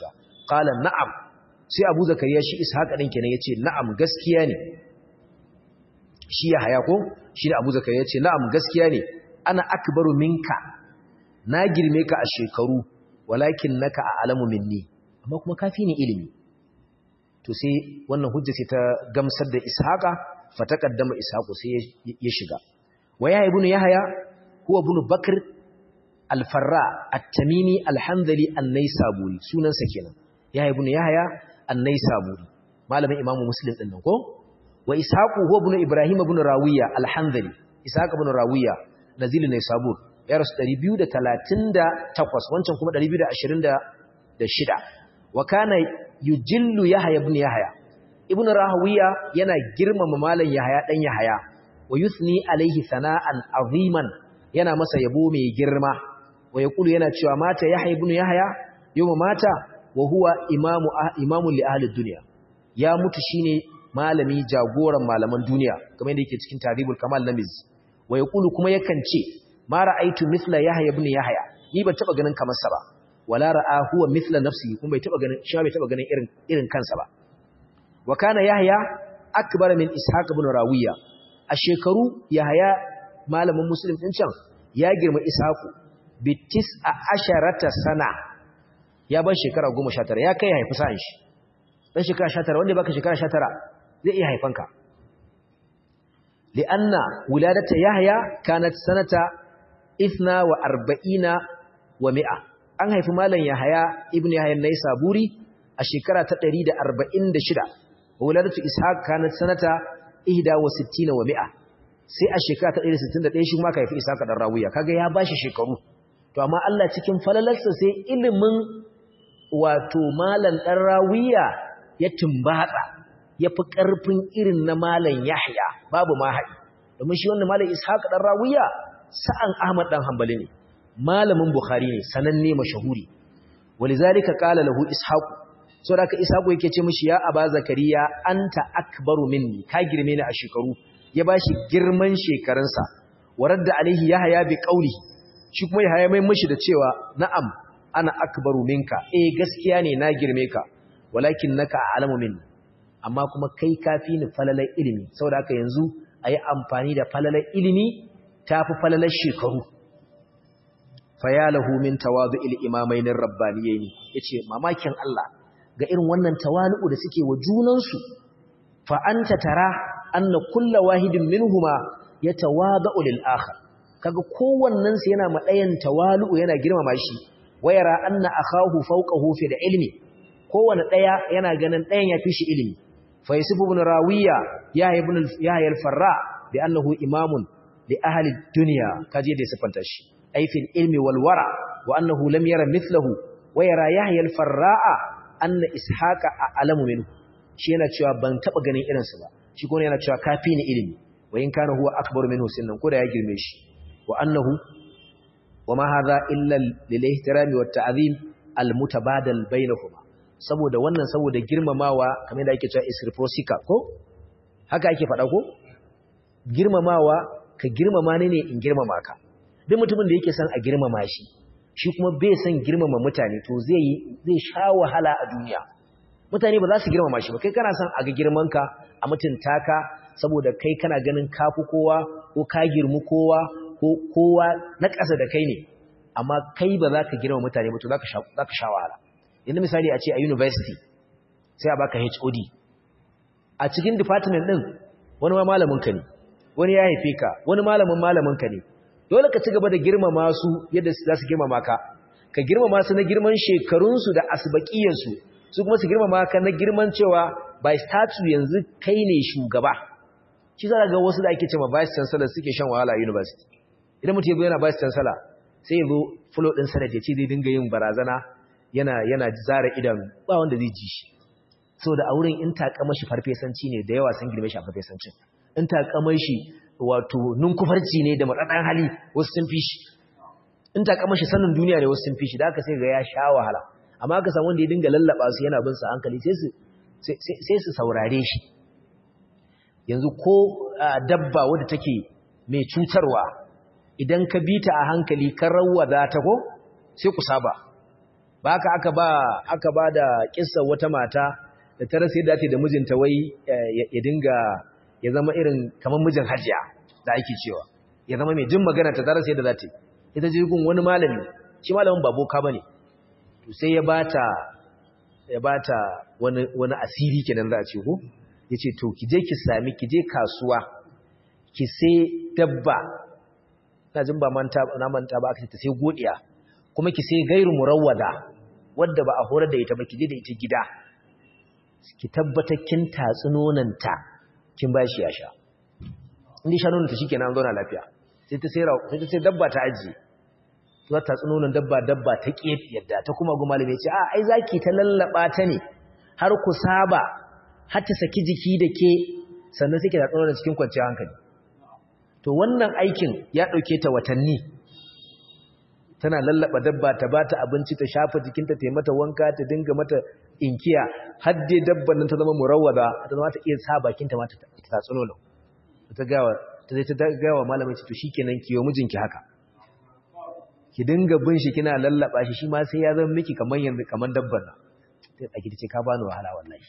qala na'am sai abu zakariya shi ishaq din kenan yace na'am gaskiya ne shi ya haya ko shi da abu zakariya yace na'am gaskiya ne ana akbaru minka na girme ka a shekaru walakin naka a'lamu minni amma kuma kafi ni ilimi to sai wannan hujja sai ta gamsar da ishaqa fa taqaddama ishaqu sai ya shiga wa ya ibnu yahya huwa ibnu bakr al-farra at-tamimi al-hanzali an-naisaburi sunansa kenan ya ibnu yahya an-naisaburi malamin imamu muslim din nan ko wa ishaqu huwa ibnu ibrahim ibn rawiya al-hanzali ishaq ibn rawiya nazil naisabur ya rasu 238 wancan kuma 226 wa kana yujillu yahya ibn yahya ibn rahawiya yana girmama malam yahya dan yahya wa yuthni alaihi sana'an aziman yana masa yabo mai girma wa yaqulu yana cewa mata yahya ibn yahya yawma mata wa huwa imamu imamu li ahli dunya ya mutu shine malami jagoran malaman duniya kamar yadda yake cikin taribul kamal namiz wa yaqulu kuma yakan ce ma ra'aitu mithla yahya ibn yahya ni ban taba ganin kamar sa ba wala ra'a huwa mithla nafsihi kuma bai taba ganin shi bai taba ganin irin irin kansa ba wa kana yahya akbar min ishaq ibn rawiya a shekaru yahya malamin muslim din can ya girma ishaq bi tis'a asharata sana ya ban shekara 19 ya kai haifi sa'an shi dan shekara 19 wanda baka shekara 19 zai iya haifanka li'anna wuladata yahya kanat sanata 42 wa mi'a an haifi malam Yahaya ibn Yahya Naisaburi a shekara ta 146 wuladatu Ishaq kanat sanata 61 wa mi'a sai a shekara ta 161 shi kuma ka haifi Ishaq dan Rawiya kaga ya bashi shekaru to amma Allah cikin falalarsa sai ilimin wato malam dan Rawiya ya tumbatsa yafi karfin irin na malam Yahya babu ma haɗi domin shi wannan malam Ishaq dan Rawiya sa'an Ahmad dan Hanbali ne malamin Bukhari ne sananne mashahuri walizalika qala lahu ishaq so da ka ishaq yake ce mishi ya aba zakariya anta akbaru minni ka girme ni a shekaru ya bashi girman shekarunsa waradda alaihi yahya bi qawli shi kuma yahya mai mishi da cewa na'am ana akbaru minka eh gaskiya ne na girme ka walakin naka a'lamu minni amma kuma kai kafi ni falalar ilimi saboda haka yanzu ayi amfani da falalar ilimi tafi falalar shekaru fayalahu min tawadu'il imamain rabbaniyayn yace mamakin Allah ga irin wannan tawali'u da suke wa junansu fa anta tara anna kullu wahidin minhuma yatawada'u lil akhar kaga kowannen su yana madayan tawali'u yana girmama shi wayara anna akahu fawqahu fi ilmi kowanne daya yana ganin dayan yafi shi ilimi fa yusuf ibn rawiya ya ibn ya al-farra bi annahu imamun li ahli dunya kaje da sifanta shi أي في العلم والورع وأنه لم يرى مثله ويرى يحيى الفراء أن إسحاق أعلم منه shi yana cewa ban taba ganin irinsa ba shi kuma yana cewa kafi ni ilimi wa in kana huwa akbar minhu sinnan ko da ya girme shi wa annahu wa ma hadha illa lil ihtirami wat ta'zim al mutabadal bainahuma saboda wannan saboda girmamawa kamar da ake cewa is reciprocal ko haka ake faɗa ko girmamawa ka girmama ne ne in girmama ka duk mutumin da yake son a girmama shi shi kuma bai son girmama mutane to zai yi zai sha wahala a duniya mutane ba za su girmama shi ba kai kana son a ga girmanka a mutunta ka saboda kai kana ganin kafi kowa ko ka girmu kowa ko kowa na ƙasa da kai ne amma kai ba za ka girma mutane ba to za ka sha wahala yanzu misali a ce a university sai a baka HOD a cikin department din wani ma malamin ka ne wani ya haife ka wani malamin malamin ka ne dole ka ci gaba da girmama su yadda za su girmama ka ka girmama su na girman shekarunsu da asbaqiyarsu su kuma su girmama ka na girman cewa by statue yanzu kai ne shugaba shi za ga wasu da ake cewa vice chancellor suke shan wahala a university idan mutum yazo yana vice chancellor sai yazo flow din sanad ya ce zai dinga yin barazana yana yana zara idanu ba wanda zai ji shi saboda a wurin in takama shi farfesanci ne da yawa sun girme shi a farfesancin in takama shi wato ninkufarci ne da matsadan hali wasu sun fi shi in takama shi sanin duniya ne wasu sun fi shi da aka sai ga ya sha wahala amma aka samu wanda ya dinga lallaba su yana bin sa hankali sai su sai su saurare shi yanzu ko dabba wadda take mai cutarwa idan ka bi ta a hankali ka rawwada ta ko sai ku saba ba haka aka ba aka ba da kissa wata mata da ta rasa yadda da mijinta wai ya dinga ya zama irin kamar mijin hajiya da ake cewa ya zama mai jin magana ta rasa yadda za ta ita jirgin wani malami shi malamin ba boka bane to sai ya bata ya bata wani wani asiri kenan za a ce ko yace to ki je ki sami ki je kasuwa ki sai dabba na jin ba manta na manta ba aka ce ta sai godiya kuma ki sai gairu murawwada wadda ba a horar da ita ba ki je da ita gida ki tabbatar kin tatsi nonanta kin ba shi ya sha inda sha nonanta shikenan an zauna lafiya sai ta sai sai ta sai dabba ta ajiye za ta nonon dabba dabba ta ƙi yadda ta kuma gu malami ce a ai zaki ta lallaba ta ne har ku saba har ta saki jiki da ke sannan suke da tsoron cikin kwanciyar hankali to wannan aikin ya ɗauke ta watanni tana lallaba dabba ta bata abinci ta shafa jikinta ta yi mata wanka ta dinga mata inkiya har dai dabban nan ta zama murawwada ta zama ta iya sa bakinta ma ta tatsi nono ta gawa ta zai ta gawa malamin ce to shikenan kiyo mijinki haka ki dinga bin shi kina lallaba shi shi ma sai ya zama miki kaman yanzu kaman dabban nan sai a ce ka bani wahala wallahi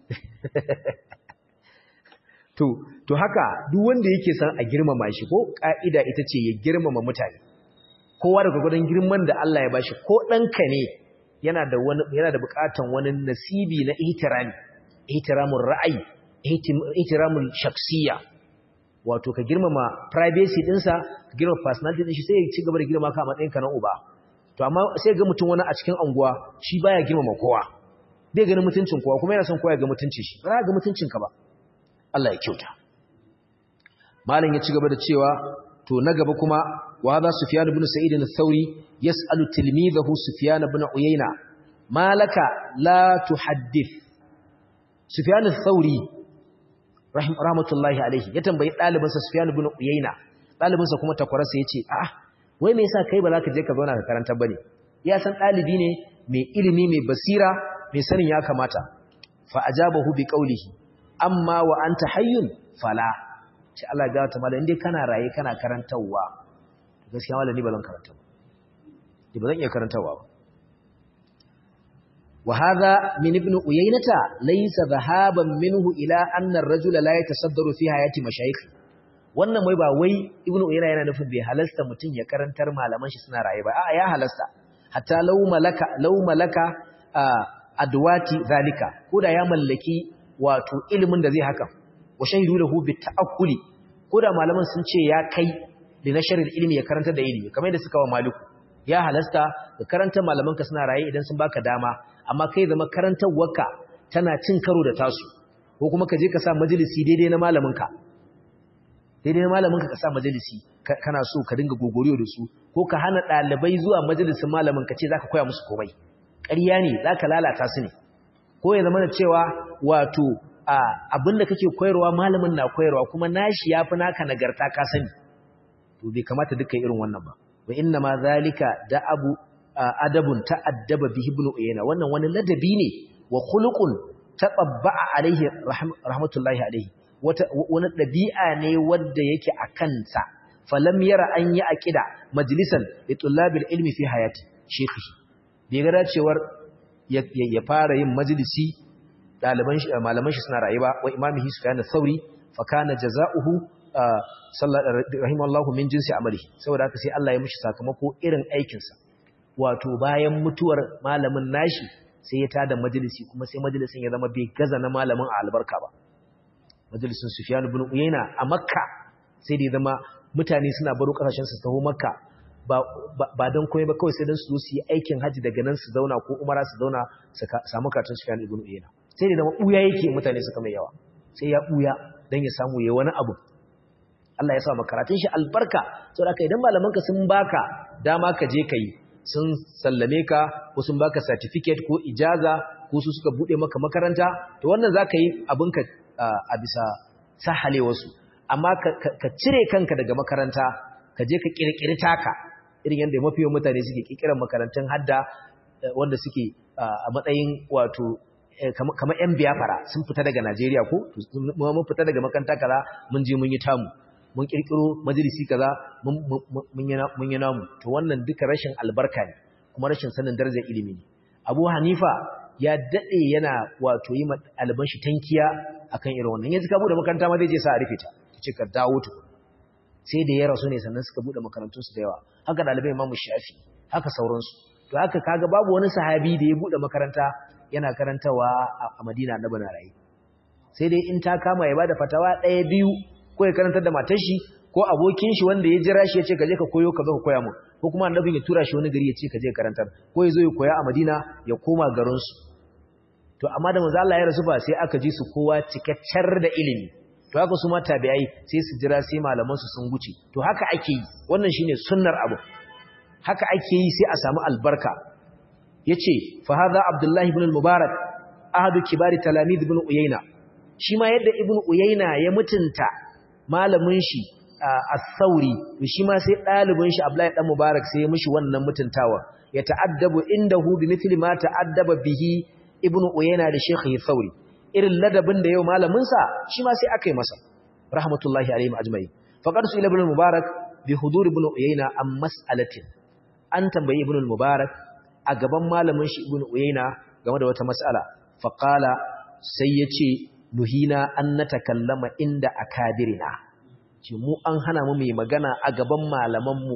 to to haka duk wanda yake san a girmama shi ko ka'ida ita ce ya girmama mutane kowa daga gudan girman da Allah ya bashi ko danka ne yana da wani yana da bukatan wani nasibi na ihtirami ihtiramul ra'ayi ihtiramul shakhsiyya wato ka girmama privacy dinsa ka girmama personality din shi sai ya ci gaba da girma ka a matsayin ka na uba to amma sai ga mutum wani a cikin anguwa shi baya girmama kowa bai ganin mutuncin kowa kuma yana son kowa ya ga mutuncin shi ba ga mutuncin ka ba Allah ya kyauta malam ya ci gaba da cewa to na gaba kuma wa hadha sufyan ibn sa'id al-thawri yas'alu tilmidahu sufyan ibn uyayna malaka la tuhaddith sufyan al-thawri rahmatullahi alaihi ya tambayi ɗalibinsa Sufyan ibn Uyayna ɗalibinsa kuma takwararsa yace ah wai me yasa kai ba za ka je ka zauna ka karanta bane ya san ɗalibi ne mai ilimi mai basira mai sanin ya kamata fa ajabahu bi qawlihi amma wa anta hayyun fala shi Allah ya gata mallan indai kana raye kana karantawa gaskiya mallan ni ba zan karanta ba ni ba zan iya karantawa ba وهذا من ابن أيينة ليس ذهابا منه إلى أن الرجل لا يتصدر في حياة مشايخ wannan mai ba wai ibnu uyayna yana nufin bai halasta mutun ya karantar malaman shi suna raye ba a ya halasta hatta law malaka law malaka adwati zalika koda ya mallaki wato ilimin da zai haka wa shahidu lahu bi ta'akkuli koda malaman sun ce ya kai da nasharin ilimi ya karantar da ilimi kamar yadda suka wa maliku ya halasta da karantar malaman ka suna raye idan sun baka dama amma kai zama karantarwarka tana cin karo da tasu ko kuma ka je ka sa majalisi daidai na malaminka daidai na malaminka ka sa majalisi kana so ka dinga gogoriyo da su ko ka hana ɗalibai zuwa majalisin malamin ka ce za ka koya musu komai ƙarya ne za ka lalata su ne ko ya zama da cewa wato abin da kake koyarwa malamin na koyarwa kuma nashi ya fi naka nagarta ka sani to bai kamata duka irin wannan ba wa inna ma zalika da abu adabun ta'addaba bihi ibn uyayna wannan wani ladabi ne wa khuluqun tababba'a alaihi rahmatullahi alaihi wata wani dabi'a ne wanda yake a kansa falam yara an yi aqida majlisan li tullabil ilmi fi hayati shekhi bai ga dacewar ya fara yin majlisi daliban shi malaman shi suna rayuwa wa imamihi sufyan sauri fa kana jazaohu rahimallahu min jinsi amali saboda haka sai Allah ya mishi sakamako irin aikinsa wato bayan mutuwar malamin nashi sai ya tada majalisi kuma sai majalisin ya zama bai gaza na malamin a albarka ba majalisin Sufyan ibn Uyayna a Makka sai da ya zama mutane suna baro kasashen su taho Makka ba ba dan komai ba kawai sai dan su zo su yi aikin haji daga nan su zauna ko umara su zauna su samu karatun Sufyan ibn Uyayna sai da zama buya yake mutane suka mai yawa sai ya buya dan ya samu yayi wani abu Allah ya sa makaratun shi albarka saboda kai idan malamanka sun baka dama ka je kai sun sallame ka ko sun baka certificate ko ijaza ko su suka bude maka makaranta to wannan zaka yi abinka a bisa sahale wasu amma ka cire kanka daga makaranta ka je ka kirkiri taka irin yadda mafi yawan mutane suke kirkiran makarantun hadda wanda suke a matsayin wato kamar yan biyafara sun fita daga Najeriya ko mun fita daga makaranta kaza mun je mun yi tamu mun kirkiro majalisi kaza mun yi namu to wannan duka rashin albarka ne kuma rashin sanin darajar ilimi ne Abu Hanifa ya dade yana wato yi ɗaliban shi tankiya akan irin wannan yanzu ka bude makaranta ma zai je sa a rufe ta ce ka dawo tukun sai da ya rasu ne sannan suka bude makarantun su da yawa haka ɗalibai Imam Shafi haka sauransu to haka kaga babu wani sahabi da ya bude makaranta yana karantawa a Madina na bana rayi sai dai in ta kama ya bada fatawa ɗaya biyu ko ya karantar da matar shi ko abokin shi wanda ya jira shi ya ce ka je ka koyo ka zo ka koya mu ko kuma annabin ya tura shi wani gari ya ce ka je karantar ko ya zo ya koya a Madina ya koma garin su to amma da manzo Allah ya rasu ba sai aka ji su kowa cikakkar da ilimi to haka su ma tabi'ai sai su jira sai malaman su sun guce to haka ake yi wannan shine sunnar abu haka ake yi sai a samu albarka yace fa hadha abdullahi ibn al-mubarak ahadu kibari talamid ibn uyayna shi ma yadda ibn uyayna ya mutunta malamin shi as-sauri to shi ma sai dalibin shi abdullahi dan mubarak sai ya mishi wannan mutuntawa ya ta'addabu indahu bi mithli ma ta'addaba bihi ibn uyayna da shaykhi sauri irin ladabin da yau malamin sa shi ma sai aka yi masa rahmatullahi alaihim ajma'in faqad su ibn mubarak bi hudur ibn uyayna am mas'alatin an tambayi ibn mubarak a gaban malamin shi ibn uyayna game da wata mas'ala faqala sai yace nuhina an natakallama inda akadirina ce mu an hana mu mai magana a gaban malaman mu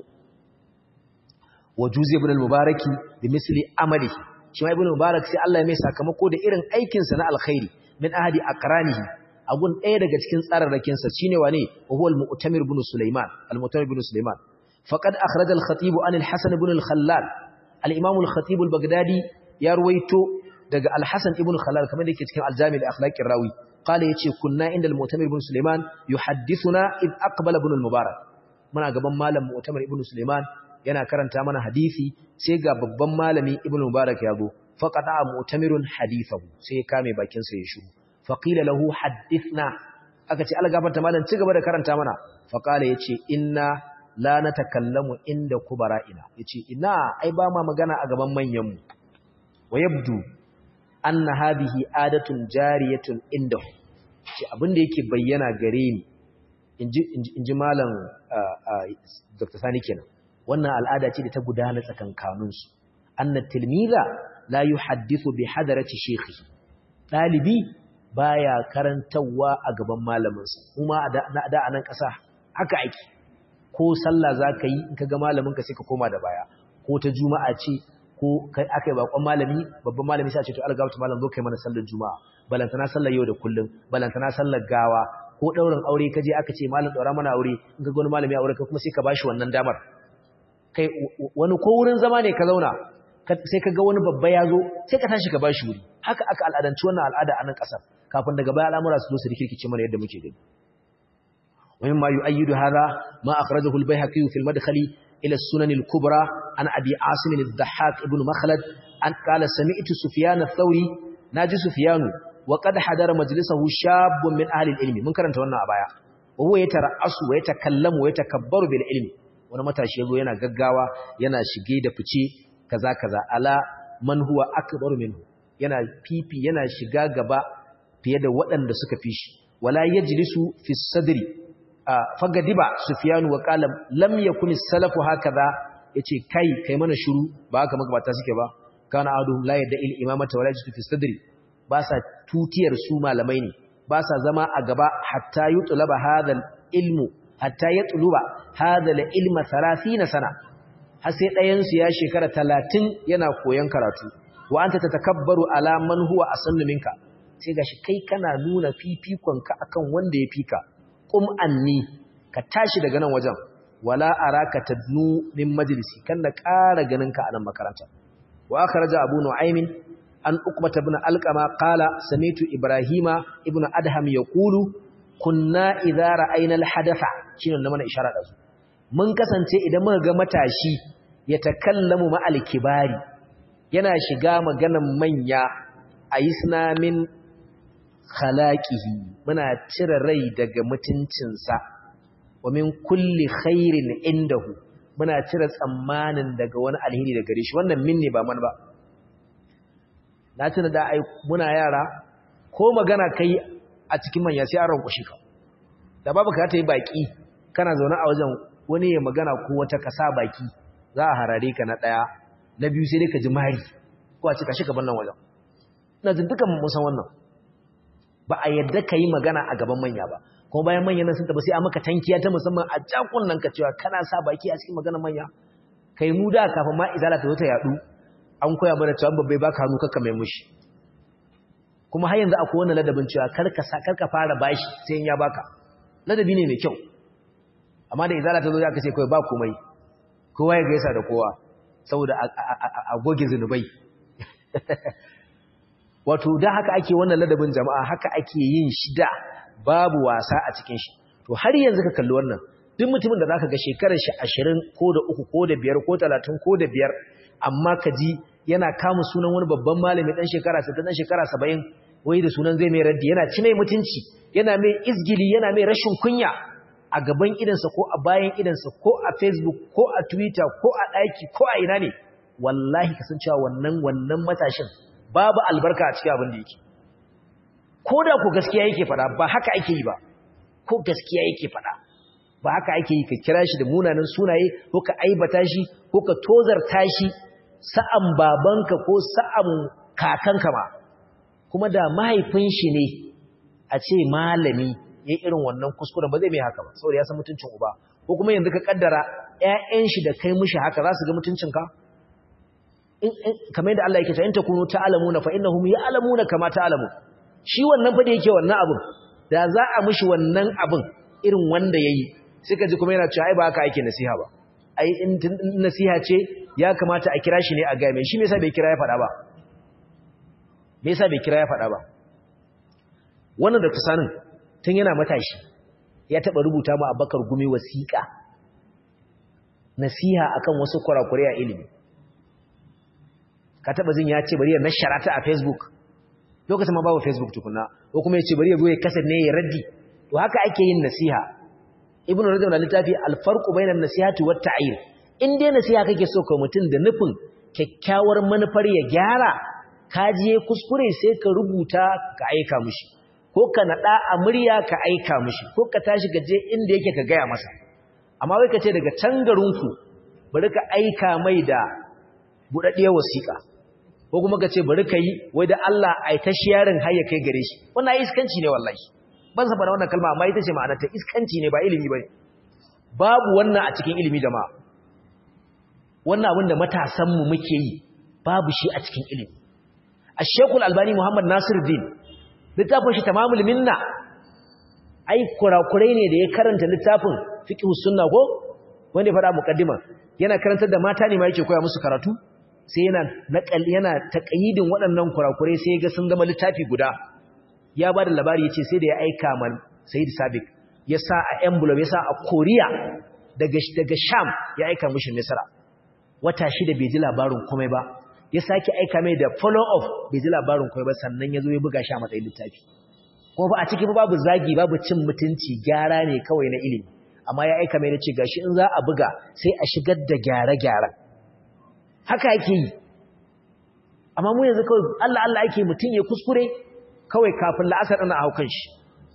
wajuzi ibn al-mubaraki bi misli amalihi shi ma ibn mubarak sai Allah ya mai sakamako da irin aikin sa na alkhairi min ahadi aqranihi agun ɗaya daga cikin tsararrakin sa shine wane huwa al-mu'tamir ibn sulaiman al-mu'tamir ibn sulaiman faqad akhraj al-khatib an al-hasan ibn al-khallal al-imam al-khatib al-baghdadi ya ruwaito daga al-hasan ibn khallal kamar yake cikin al-jami' al-akhlaq ar-rawi qala yace kunna inda al-mu'tamir ibn sulaiman yuhaddithuna id aqbala ibn al-mubarak muna gaban malam mu'tamir ibn sulaiman yana karanta mana hadisi sai ga babban malami ibn mubarak ya zo faqata mu'tamirun hadithahu sai ya kame bakin sa ya shiru faqila lahu hadithna aka ce algafarta malam ci gaba da karanta mana faqala yace inna la natakallamu inda kubara'ina yace ina ai ba ma magana a gaban manyan mu wayabdu anna hadhihi adatun jariyatun indahu ce abinda yake bayyana gare ni inji inji malam Dr. Sani kenan wannan al'ada ce da ta gudana tsakankaninsu anna tilmiza la yuhaddithu bi hadarati shaykhi dalibi baya karantawa a gaban malaminsa kuma da da anan kasa haka ake ko sallah zaka yi in kaga malaminka sai ka koma da baya ko ta juma'a ce ko kai akai bakon malami babban malami sai a ce to algawta malam zo kai mana sallar juma'a balantana sallar yau da kullum balantana sallar gawa ko daurin aure kaje aka ce malam daura mana aure in kaga wani malami aure ka kuma sai ka bashi wannan damar kai wani ko wurin zama ne ka zauna sai ka ga wani babba ya zo sai ka tashi ka ba shi wuri haka aka al'adanci wannan al'ada a nan ƙasar kafin daga baya al'amura su zo su rikirkice mana yadda muke gani wani ma yu'ayyidu hadha ma akhrajahu al-bayhaqi fi al-madkhal ila as-sunan al-kubra an abi asim al-dhahhak ibn makhlad an qala sami'tu sufyan ath-thawri naji sufyanu wa qad hadara majlisahu shabun min ahli al-ilmi mun karanta wannan a baya wa huwa yatara'asu wa yatakallamu wa yatakabbaru bil ilmi wani matashi yazo yana gaggawa yana shige da fice kaza kaza ala man huwa akbaru minhu yana fifi yana shiga gaba fiye da waɗanda suka fi shi wala yajlisu fi sadri fagadiba sufyan wa qala lam yakun salafu hakaza yace kai kai mana shiru ba haka magabata suke ba kana aduhum la yadda il imamata wala yajlisu fi sadri ba sa tutiyar su malamai ne ba sa zama a gaba hatta yutlaba hadha ilmu hatta yatluba hadha ilma 30 sana har sai ɗayan su ya shekara 30 yana koyon karatu wa anta tatakabbaru ala man huwa asannu minka sai gashi kai kana nuna fifikonka akan wanda ya fika qum anni ka tashi daga nan wajen wala araka tadnu min majlisi kan na ƙara ganin ka a nan makaranta wa akhraja abu nu'aymin an uqbata ibn alqama qala samitu ibrahima ibn adham yaqulu kunna idza ra'ayna alhadatha shine na mana isharar da su mun kasance idan muka ga matashi ya takallamu ma alkibari yana shiga maganan manya ayisna min khalaqihi muna cire rai daga mutuncinsa wa min kulli khairin indahu muna cire tsammanin daga wani alheri daga gare shi wannan min ne ba man ba na tuna da ai muna yara ko magana kai a cikin manya sai an rankushi ka da babu ka ta yi baki kana zaune a wajen wani ya magana ko wata kasa baki za a harare ka na daya na biyu sai dai ka ji mari ko a ce ka shiga bannan wajen ina jin dukan mun san wannan ba a yadda ka yi magana a gaban manya ba kuma bayan manyan nan sun tafi sai a maka tankiya ta musamman a jakun nan ka cewa kana sa baki a cikin maganar manya kai mu da kafin ma izala ta zo ta yadu an koya mana cewa babbai baka hannu kakka mai mushi kuma har yanzu akwai wannan ladabin cewa karka sa karka fara bashi sai in ya baka ladabi ne mai kyau amma da izala ta zo aka ce kai ba komai kowa ya gaisa da kowa saboda a goge zunubai wato da haka ake wannan ladabin jama'a haka ake yin shi da babu wasa a cikin shi to har yanzu ka kalli wannan duk mutumin da zaka ga shekarar shi 20 ko da 3 ko da 5 ko 30 ko da 5 amma ka ji yana kama sunan wani babban malami dan shekara 60 dan shekara 70 wai da sunan zai mai raddi yana ci mai mutunci yana mai izgili yana mai rashin kunya a gaban idansa ko a bayan idansa ko a Facebook ko a Twitter ko a ɗaki ko a ina ne wallahi kasancewa wannan wannan matashin babu albarka a cikin abin da yake ko da ku gaskiya yake fada ba haka ake yi ba ko gaskiya yake fada ba haka ake yi ka kira shi da munanan sunaye ko ka aibata shi ko ka tozarta shi sa'an babanka ko sa'an kakanka ma kuma da mahaifin shi ne a ce malami ya irin wannan kuskuren ba zai mai haka ba saboda ya san mutuncin uba ko kuma yanzu ka kaddara ƴaƴan shi da kai mushi haka za su ga mutuncinka kamar yadda Allah yake ta in takunu ta'lamuna fa innahum ya'lamuna kama ta'lamun shi wannan fa da yake wannan abun da za a mishi wannan abun irin wanda yayi sai ka ji kuma yana cewa ai ba haka ake nasiha ba ai in nasiha ce ya kamata a kira shi ne a ga mai shi me yasa bai kira ya faɗa ba me yasa bai kira ya faɗa ba wannan da tusanin tun yana matashi ya taba rubuta mu Abubakar Gumi wasiƙa nasiha akan wasu kurakurai a ilimi ka taba jin ya ce bari ya nashara ta a Facebook lokacin ma babu Facebook tukuna ko kuma ya ce bari ya zo ya kasar ne ya raddi to haka ake yin nasiha ibnu rajab da littafi al-farqu bainan nasihati wat ta'yir in dai nasiha kake so ka mutun da nufin kyakkyawar manufar ya gyara ka je kuskure sai ka rubuta ka aika mishi ko ka nada a murya ka aika mishi ko ka tashi ka je inda yake ka gaya masa amma wai ka ce daga can garinku bari ka aika mai da budaddiyar wasiƙa ko kuma ka ce bari ka yi wai da Allah ai ta sharing har ya kai gare shi wannan iskanci ne wallahi ban san wannan kalma amma ita ce ma'anar ta iskanci ne ba ilimi bane babu wannan a cikin ilimi jama'a wannan abin da matasan mu muke yi babu shi a cikin ilimi Ash-Sheikhul Albani Muhammad Nasiruddin littafin shi Tamamul Minna ai kurakurai ne da ya karanta littafin Fiqhus Sunna ko wanda ya fada muqaddima yana karantar da mata ne ma yake koya musu karatu sai yana naƙal yana taƙayidin waɗannan kurakurai sai ga sun zama littafi guda ya ba da labari ya ce sai da ya aika man Sayyid Sabiq ya sa a envelope ya sa a Korea daga daga Sham ya aika mishi Misra wata shida bai ji labarin komai ba ya sake aika mai da follow up bai ji labarin komai ba sannan ya zo ya buga shi a matsayin littafi kuma ba a ciki babu zagi babu cin mutunci gyara ne kawai na ilimi amma ya aika mai da ce gashi in za a buga sai a shigar da gyare-gyaren haka yake yi amma mu yanzu kawai Allah Allah ake mutum ya kuskure kawai kafin la'asar ana haukan shi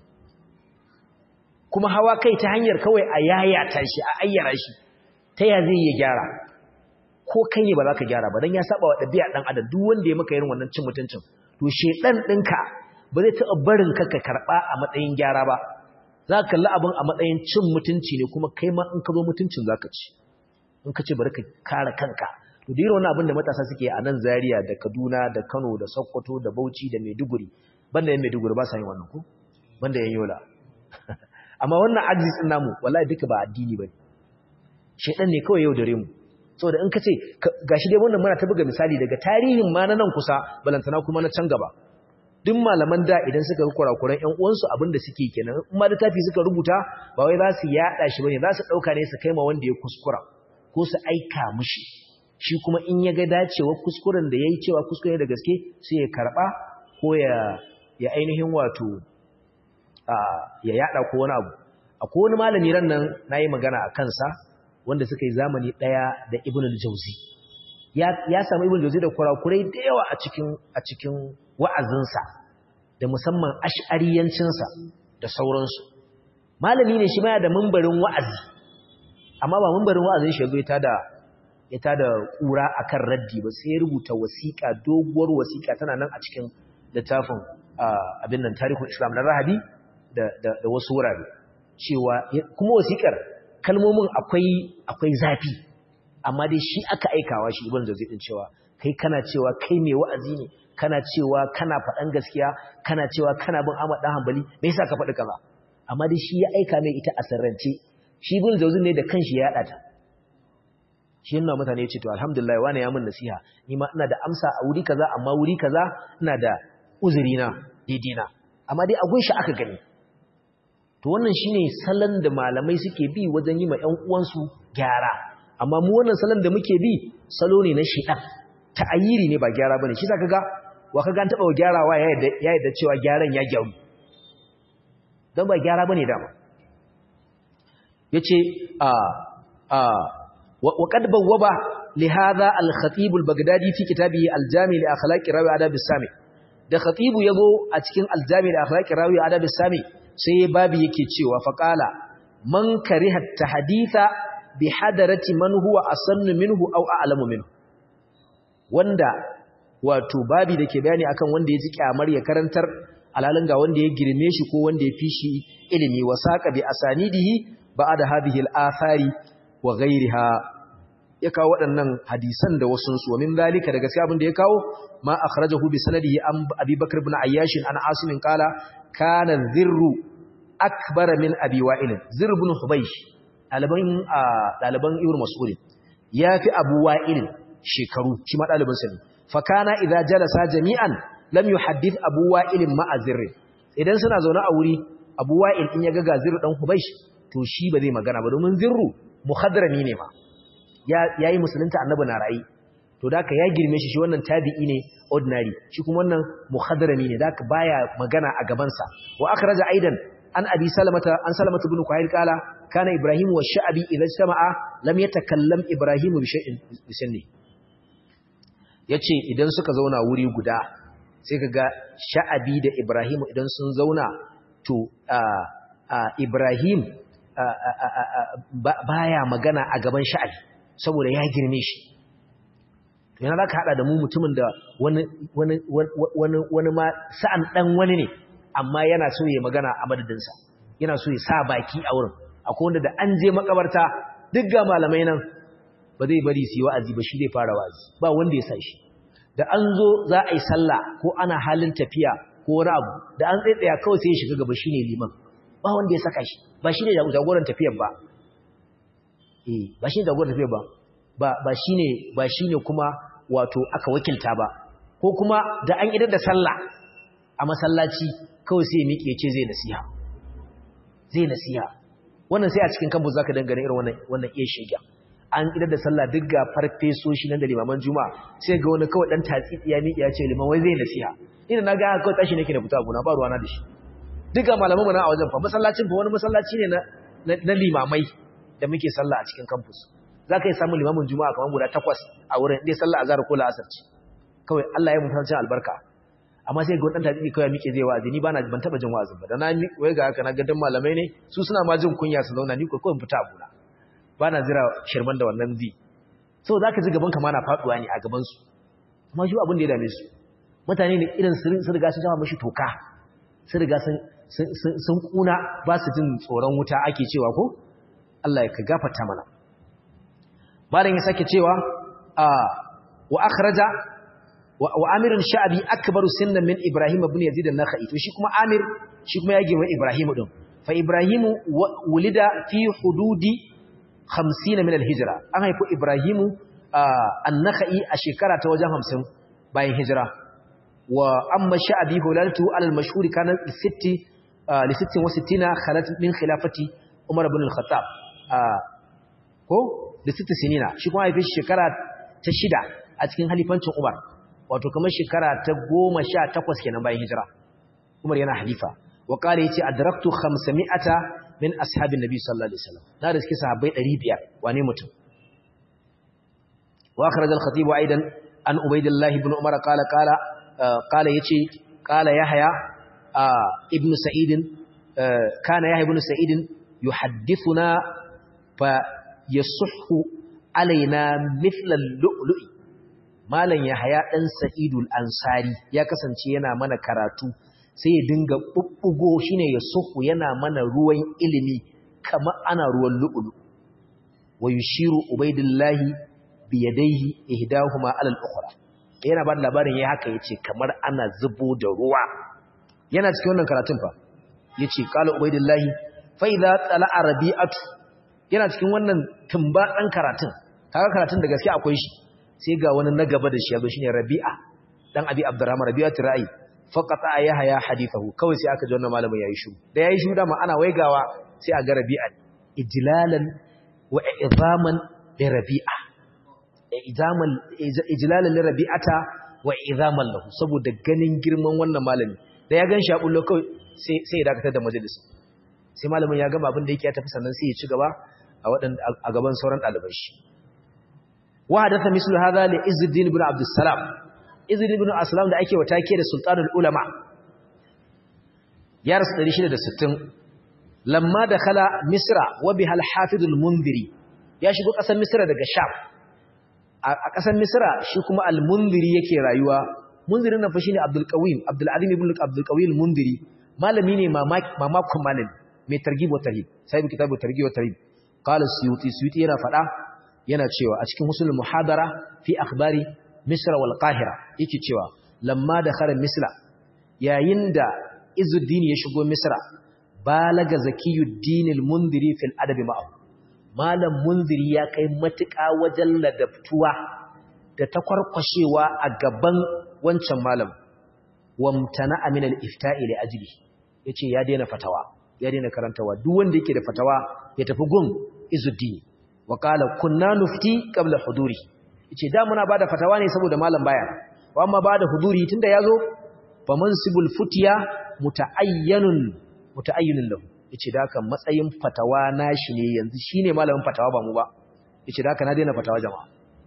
kuma hawa kai ta hanyar kawai a yayata shi a ayyara shi ta ya zai ya gyara ko kai ne ba za ka gyara ba don ya saba wa ɗabi'a ɗan adam duk wanda ya maka irin wannan cin mutuncin to shedan ɗinka ba zai taɓa barin ka ka karɓa a matsayin gyara ba za ka kalli abin a matsayin cin mutunci ne kuma kai ma in ka zo mutuncin za ka ci in ka ce bari ka kare kanka to da irin abin da matasa suke a nan Zaria da Kaduna da Kano da Sokoto da Bauchi da Maiduguri banda yan Maiduguri ba sa yin wannan ko banda yan Yola amma wannan ajiz din namu wallahi duka ba addini bane shedan ne kawai yau dare mu saboda in ka ce gashi dai wannan muna ta buga misali daga tarihin ma na nan kusa balantana kuma na can gaba duk malaman da idan suka ga kurakuran ƴan uwansu abin da suke kenan in ma littafi suka rubuta ba wai za su yada shi bane za su dauka ne su kai ma wanda ya kuskura ko su aika mushi shi kuma in ya ga dacewa kuskuren da ya yi cewa kuskure da gaske sai ya karɓa ko ya ainihin wato ya yada ko wani abu akwai wani malami ran nan na yi magana a kansa wanda suka yi zamani ɗaya da ibn al-jauzi ya samu ibn al-jauzi da kurakurai da yawa a cikin wa'azinsa da musamman ash'ariyancinsa da sauransu malami ne shi ma da mambarin wa'azi amma ba mambarin wa'azin shi ya ta da ya tada kura akan raddi ba sai ya rubuta wasiƙa doguwar wasiƙa tana nan a cikin littafin abin nan tarihin Islam na Rahabi da da wasu wurare cewa kuma wasiƙar kalmomin akwai akwai zafi amma dai shi aka aikawa shi ibn Jawzi din cewa kai kana cewa kai mai wa'azi ne kana cewa kana faɗan gaskiya kana cewa kana bin Ahmad dan Hanbali me yasa ka faɗi kaza amma dai shi ya aika mai ita a sarrance shi ibn Jawzi ne da kanshi ya yada ta shi yana mutane ya ce to alhamdulillah wani ya mun nasiha ni ma ina da amsa a wuri kaza amma wuri kaza ina da uzuri na daidai na amma dai a gunshi aka gani to wannan shine salon da malamai suke bi wajen yi ma ƴan uwansu gyara amma mu wannan salon da muke bi salo ne na shedan ta'ayiri ne ba gyara bane shi zaka ga wa kaga an taba gyarawa ya yadda ya yadda cewa gyaran ya gyaru dan ba gyara bane dama yace a a وقد بوب لهذا الخطيب البغدادي في كتابه الجامع لاخلاق راوي ادب السامي da khatibu yazo a cikin aljami da akhlaqi rawi adab sami sai babu yake cewa faqala man kariha tahditha bi hadarati man huwa asannu minhu aw a'lamu minhu wanda wato babi dake bayani akan wanda ya ji kyamar ya karantar alalin ga wanda ya girme shi ko wanda ya fi shi ilimi wasaqa bi asanidihi ba'da hadhihi al-athari wa ghairiha ya kawo waɗannan hadisan da wasu su min zalika daga sai abin da ya kawo ma akhrajahu bi sanadihi an Abi Bakr ibn Ayyash an Asim qala kana zirru akbar min Abi Wa'il zirr ibn Hubaysh daliban daliban Ibn Mas'ud yafi Abu Wa'il shekaru shi ma dalibin sa ne fa kana idza jalasa jami'an lam yuhaddith Abu Wa'il ma'a zirr idan suna zaune a wuri Abu Wa'il in ya ga zirr dan Hubaysh to shi ba zai magana ba domin zirru muhadrami ne ma ya yi musulunta annabi na rayi to da ka ya girme shi shi wannan tabi'i ne ordinary shi kuma wannan muhadrami ne da ka baya magana a gabansa wa akhraja aidan an abi salamata an salamata ibn kuhayl kala kana ibrahim wa sha'bi idza jama'a lam yatakallam ibrahim bi shay'in bisanni yace idan suka zauna wuri guda sai kaga sha'abi da ibrahim idan sun zauna to ibrahim baya magana a gaban sha'abi saboda ya girme shi yana za ka haɗa da mu mutumin da wani ma sa'an ɗan wani ne amma yana so ya magana a madadinsa yana so ya sa baki a wurin akwai wanda da an je makabarta duk ga malamai nan ba zai bari su yi wa'azi ba shi zai fara wa'azi ba wanda ya sa shi da an zo za a yi sallah ko ana halin tafiya ko wani abu da an tsaitsaya kawai sai ya shiga gaba shi ne liman ba wanda ya saka shi ba shi ne jagoran tafiyar ba eh ba shi ne jagoran tafiyar ba ba ba shi ne ba shi ne kuma wato aka wakilta ba ko kuma da an idar da sallah a masallaci kawai sai ya miƙe ce zai nasiha zai nasiha wannan sai a cikin kambu zaka dangane irin wannan wannan iya shiga an idar da sallah duk ga farfesoshi nan da limaman juma'a sai ga wani kawai dan tatsitsi ya miƙe ya ce liman wai zai nasiha ina na ga kawai tashi nake da fita gona ba ruwana da shi duka malaman mu na a wajen fa masallacin fa wani masallaci ne na na limamai da muke sallah a cikin campus zaka yi samu limamin juma'a kamar guda takwas a wurin dai sallah azhar ko la'asar ce kawai Allah ya mutunta albarka amma sai ga wannan tabi'i kawai muke zai wa'azi ni bana ban taba jin wa'azin ba da na wai ga haka na ga dan malamai ne su suna ma jin kunya su zauna ni ko kawai fita abuna bana jira shirman da wannan bi so zaka ji gaban ka ma na faduwa ne a gaban su amma shi abin da ya dame su mutane ne irin sun riga sun jama mishi toka sun riga sun kuna ba su jin tsoron wuta ake cewa ko Allah ya ka gafarta mana malam ya sake cewa wa akhraja wa amir sha'bi akbaru sinnan min ibrahim ibn yazid an-nakhai to shi kuma amir shi kuma ya girma ibrahim din fa ibrahim wulida fi hududi 50 min al-hijra an haifu ibrahim an-nakhai a shekara ta wajen 50 bayan hijira wa amma sha'bi hulaltu al-mashhur kana li 60 li 66 khalat min khilafati umar ibn al-khattab ko da 60 sinina shi kuma haife shekara ta shida a cikin halifancin umar wato kamar shekara ta goma sha takwas kenan bayan hijira umar yana halifa wa kare yace adraktu 500 min ashabin nabi sallallahu alaihi wasallam na da suke sahabbai 500 wane mutum wa akhraj al-khatib aidan an ubaydillah ibn umar qala qala qala yace qala yahya ibn sa'id kana yahya ibn sa'id yuhaddithuna fa yasihhu alaina mithlal lu'lu'i malam yahaya dan sa'idul ansari ya kasance yana mana karatu sai ya dinga bubbugo shine ya suhu yana mana ruwan ilimi kamar ana ruwan lu'lu wa yushiru ubaidillahi bi yadayhi ihdahuma ala al-ukhra yana ba da labarin yayi haka yace kamar ana zubo da ruwa yana cikin wannan karatun fa yace qala ubaidillahi fa idza tala'a rabi'atu yana cikin wannan tumba dan karatun kaga karatun da gaske akwai shi sai ga wani na gaba da shi yazo shine rabi'a dan abi abdurrahman rabi'atu ra'i faqata yahya hadithahu kawai sai aka ji wannan malamin yayi shu da yayi shu da ma ana waigawa sai a ga rabi'a ijlalan wa izaman li rabi'a izaman ijlalan li rabi'ata wa izaman lahu saboda ganin girman wannan malami da ya gan shi a bullo kawai sai sai ya dakatar da majalisin sai malamin ya gama abin da yake ya tafi sannan sai ya ci gaba a wadan a gaban sauran ɗaliban shi wa hadatha mislu hadha li izzuddin ibn abdussalam izzuddin ibn aslam da ake wata ke da sultanul ulama ya rasu 660 lamma dakhala misra wa biha al-hafiz al-munziri ya shigo ƙasar misra daga sham a ƙasar misra shi kuma al-munziri yake rayuwa munzirin nan fa shine abdul qawim abdul azim ibn abdul qawim al-munziri malami ne mamakon malami mai targhib wa tarhib sai bi kitabu targhib wa tarhib qala suyuti suyuti yana fada yana cewa a cikin husul muhadara fi akhbari misra wal qahira yake cewa lamma dakhala misra yayin da izuddin ya shigo misra balaga zakiyuddin al-munziri fil adabi ma'ahu malam munziri ya kai matuƙa wajen ladabtuwa da takwarkwashewa a gaban wancan malam wamtana min al-ifta'i li ajli yace ya daina fatawa ya daina karantawa duk wanda yake da fatawa ya tafi gun izuddin wa qala kunna nufti qabla huduri yace da muna bada fatawa ne saboda malam baya wa amma bada huduri tunda yazo fa mansibul futiya mutaayyanun mutaayyinun lahu yace da kan matsayin fatawa nashi ne yanzu shine malamin fatawa ba mu ba yace da na daina fatawa jama'a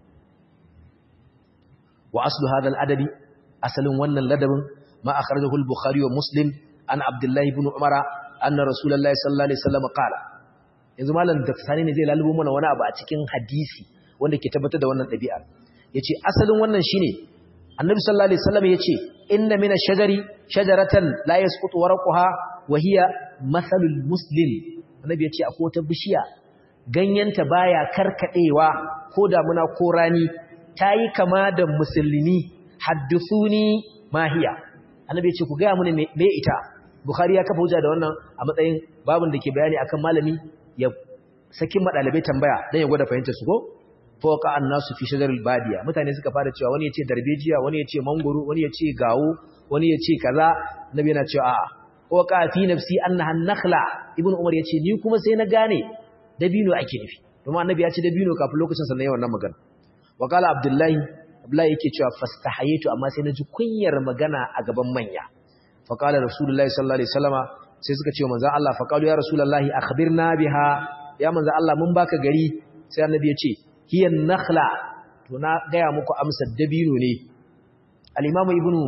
wa aslu hadha al-adabi asalin wannan ladabin ma akhrajahu al-bukhari wa muslim an abdullah ibn umara anna rasulullahi sallallahu alaihi wasallam qala yanzu malam da sani ne zai lalubo mana wani abu a cikin hadisi wanda ke tabbatar da wannan dabi'a yace asalin wannan shine annabi sallallahu alaihi wasallam yace inna min ash-shajari shajaratan la yasqutu warqaha wa hiya mathalul muslim annabi yace akwai wata bishiya ganyenta baya karkadewa ko damuna ko rani tayi kama da musulmi haddithuni mahiya annabi yace ku ga muni me ita bukhari ya kafa hujja da wannan a matsayin babin da ke bayani akan malami ya sakin madalibai tambaya dan ya gwada fahimtar su ko fawqa annasu fi shajaril badiya mutane suka fara cewa wani yace darbejiya wani yace mangoro wani yace gawo wani yace kaza nabi yana cewa a'a waqa fi nafsi annaha nakhla ibnu umar yace ni kuma sai na gane dabino ake nufi kuma annabi ya ce dabino kafin lokacin sa na yawan nan magana wa qala abdullahi abdullahi yake cewa fastahaytu amma sai na ji kunyar magana a gaban manya fa qala rasulullahi sallallahu alaihi wasallama sai suka ce manzo Allah fa qalu ya rasulullahi akhbirna biha ya manzo Allah mun baka gari sai annabi ya ce hiya nakhla to na gaya muku amsar dabino ne al-imam ibnu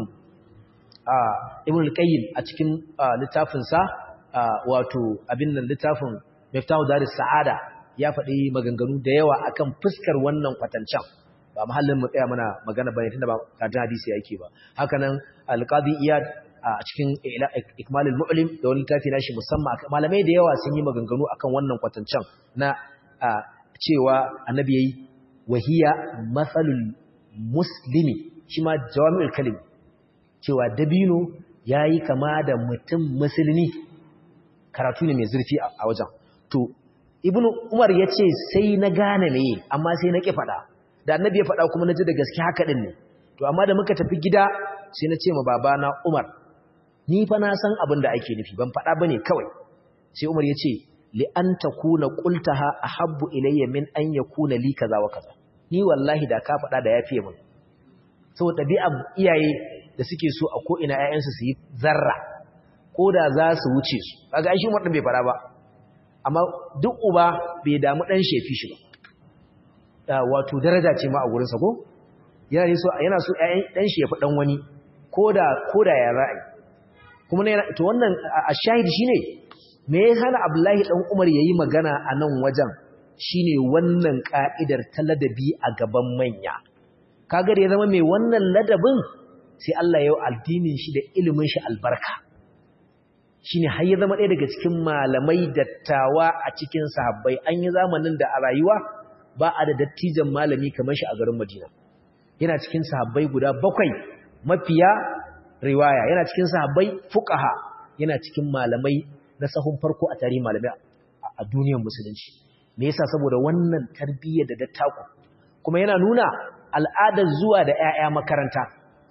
ibn al-qayyim a cikin littafinsa wato abin nan littafin miftahu daris sa'ada ya faɗi maganganu da yawa akan fuskar wannan kwatancan ba mahallin mu tsaya mana magana bane tunda ba karatun hadisi yake ba haka nan al-qadi iyad a cikin ikmalul mu'lim da wani littafi nashi musamman malamai da yawa sun yi maganganu akan wannan kwatancan na cewa annabi yayi wahiya mathalul muslimi shi ma jawami'ul kalim cewa dabino ya yi kama da mutum musulmi karatu ne mai zurfi a wajen to ibnu umar ya ce sai na gane ne amma sai na ƙi faɗa da annabi ya faɗa kuma na ji da gaske haka ɗin ne to amma da muka tafi gida sai na ce ma babana umar ni fa na san abin da ake nufi ban faɗa ba ne kawai sai umar ya ce li an ta kuna ƙultaha a habbu ilayya min an ya kuna li kaza wa kaza ni wallahi da ka faɗa da ya fiye mun saboda ɗabi'ar iyaye da suke so a ko'ina ‘ya'yansu su yi zarra ko da za su wuce su kaga shi waɗin bai fara ba amma duk uba bai damu ɗan shefi shi ba wato daraja ce ma a wurinsa ko yana so ɗan shi ya fi ɗan wani ko da ya ra'ayi kuma to wannan a shahid shi ne me ya hana abdullahi ɗan umar ya yi magana a nan wajen shine wannan ka'idar ta ladabi a gaban manya kaga da ya zama mai wannan ladabin sai Allah ya yi addinin shi da ilimin shi albarka shine har ya zama ɗaya daga cikin malamai dattawa a cikin sahabbai an yi zamanin da a rayuwa ba a da dattijan malami kamar shi a garin Madina yana cikin sahabbai guda bakwai mafiya riwaya yana cikin sahabbai fuqaha yana cikin malamai na sahun farko a tarihin malamai a duniyar musulunci me yasa saboda wannan tarbiyyar da dattako kuma yana nuna al'adar zuwa da ƴaƴa makaranta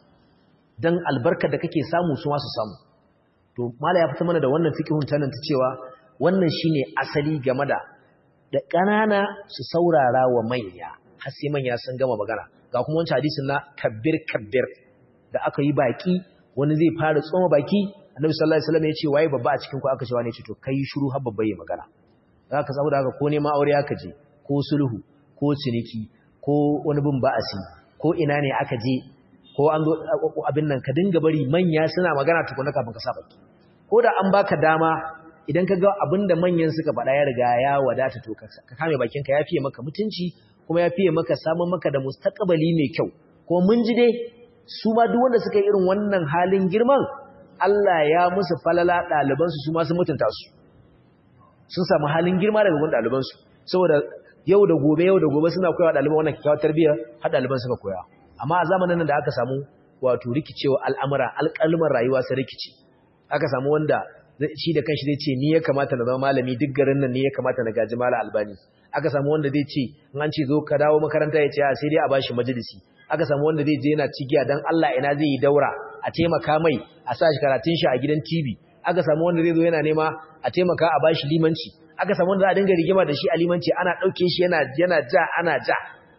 dan albarkar da kake samu su ma su samu to mala ya fita mana da wannan fiqhun tanan ta cewa wannan shine asali game da da ƙanana su saurara wa manya har sai manya sun gama magana ga kuma wancan hadisin na kabbir kabbir da aka yi baki wani zai fara tsoma baki annabi sallallahu alaihi wasallam ya ce waye babba a cikin ku aka ce wani ce to kai shiru har babba ya magana zaka saboda haka ko neman aure aka je ko sulhu ko ciniki ko wani bin ba'asi ko ina ne aka je ko an zo abin nan ka dinga bari manya suna magana tukuna kafin ka sa baki ko da an baka dama idan ka ga abin da manyan suka faɗa ya riga ya wadata to ka kame bakinka ya fiye maka mutunci kuma ya fiye maka samun maka da mustaqbali mai kyau ko mun ji dai su ma duk wanda suka yi irin wannan halin girman Allah ya musu falala ɗalibansu su ma sun mutunta su sun samu halin girma daga gun ɗalibansu saboda yau da gobe yau da gobe suna koyawa ɗaliban wannan kyakkyawar tarbiyya har ɗaliban suka koya amma a zamanin nan da aka samu wato rikicewa al'amura alƙalmar rayuwa sai rikici aka samu wanda shi da kanshi zai ce ni ya kamata na zama malami duk garin nan ne ya kamata na gaji mala albani aka samu wanda zai ce in an ce zo ka dawo makaranta ya ce a sai dai a bashi majalisi aka samu wanda zai je yana cigiya dan Allah ina zai yi daura a taimaka mai a sa shi karatun shi a gidan TV aka samu wanda zai zo yana nema a taimaka a bashi limanci aka samu wanda za a dinga rigima da shi a limanci ana dauke shi yana yana ja ana ja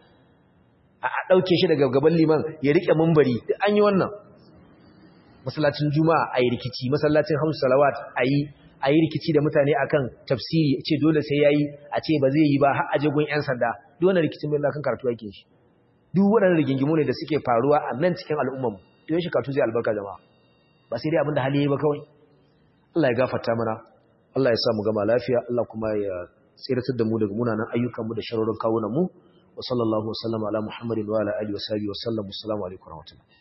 a dauke shi daga gaban liman ya rike mumbari duk an yi wannan masallacin juma'a ayi rikici masallacin hamsu salawat ayi ayi rikici da mutane akan tafsiri ce dole sai yayi a ce ba zai yi ba har aje gun yan sanda duk wannan rikicin bai kan karatu yake shi duk waɗannan rigingimu ne da suke faruwa a nan cikin al'ummarmu to yashi karatu zai albarka jama'a ba sai dai abinda hali yayi ba kawai Allah ya gafarta mana Allah ya sa mu gama lafiya Allah kuma ya tsiratar da mu daga munanan ayyukan mu da sharorin kawunan mu wa sallallahu wa sallama ala muhammadin wa ala alihi wa sahbihi wa sallam assalamu alaikum wa rahmatullahi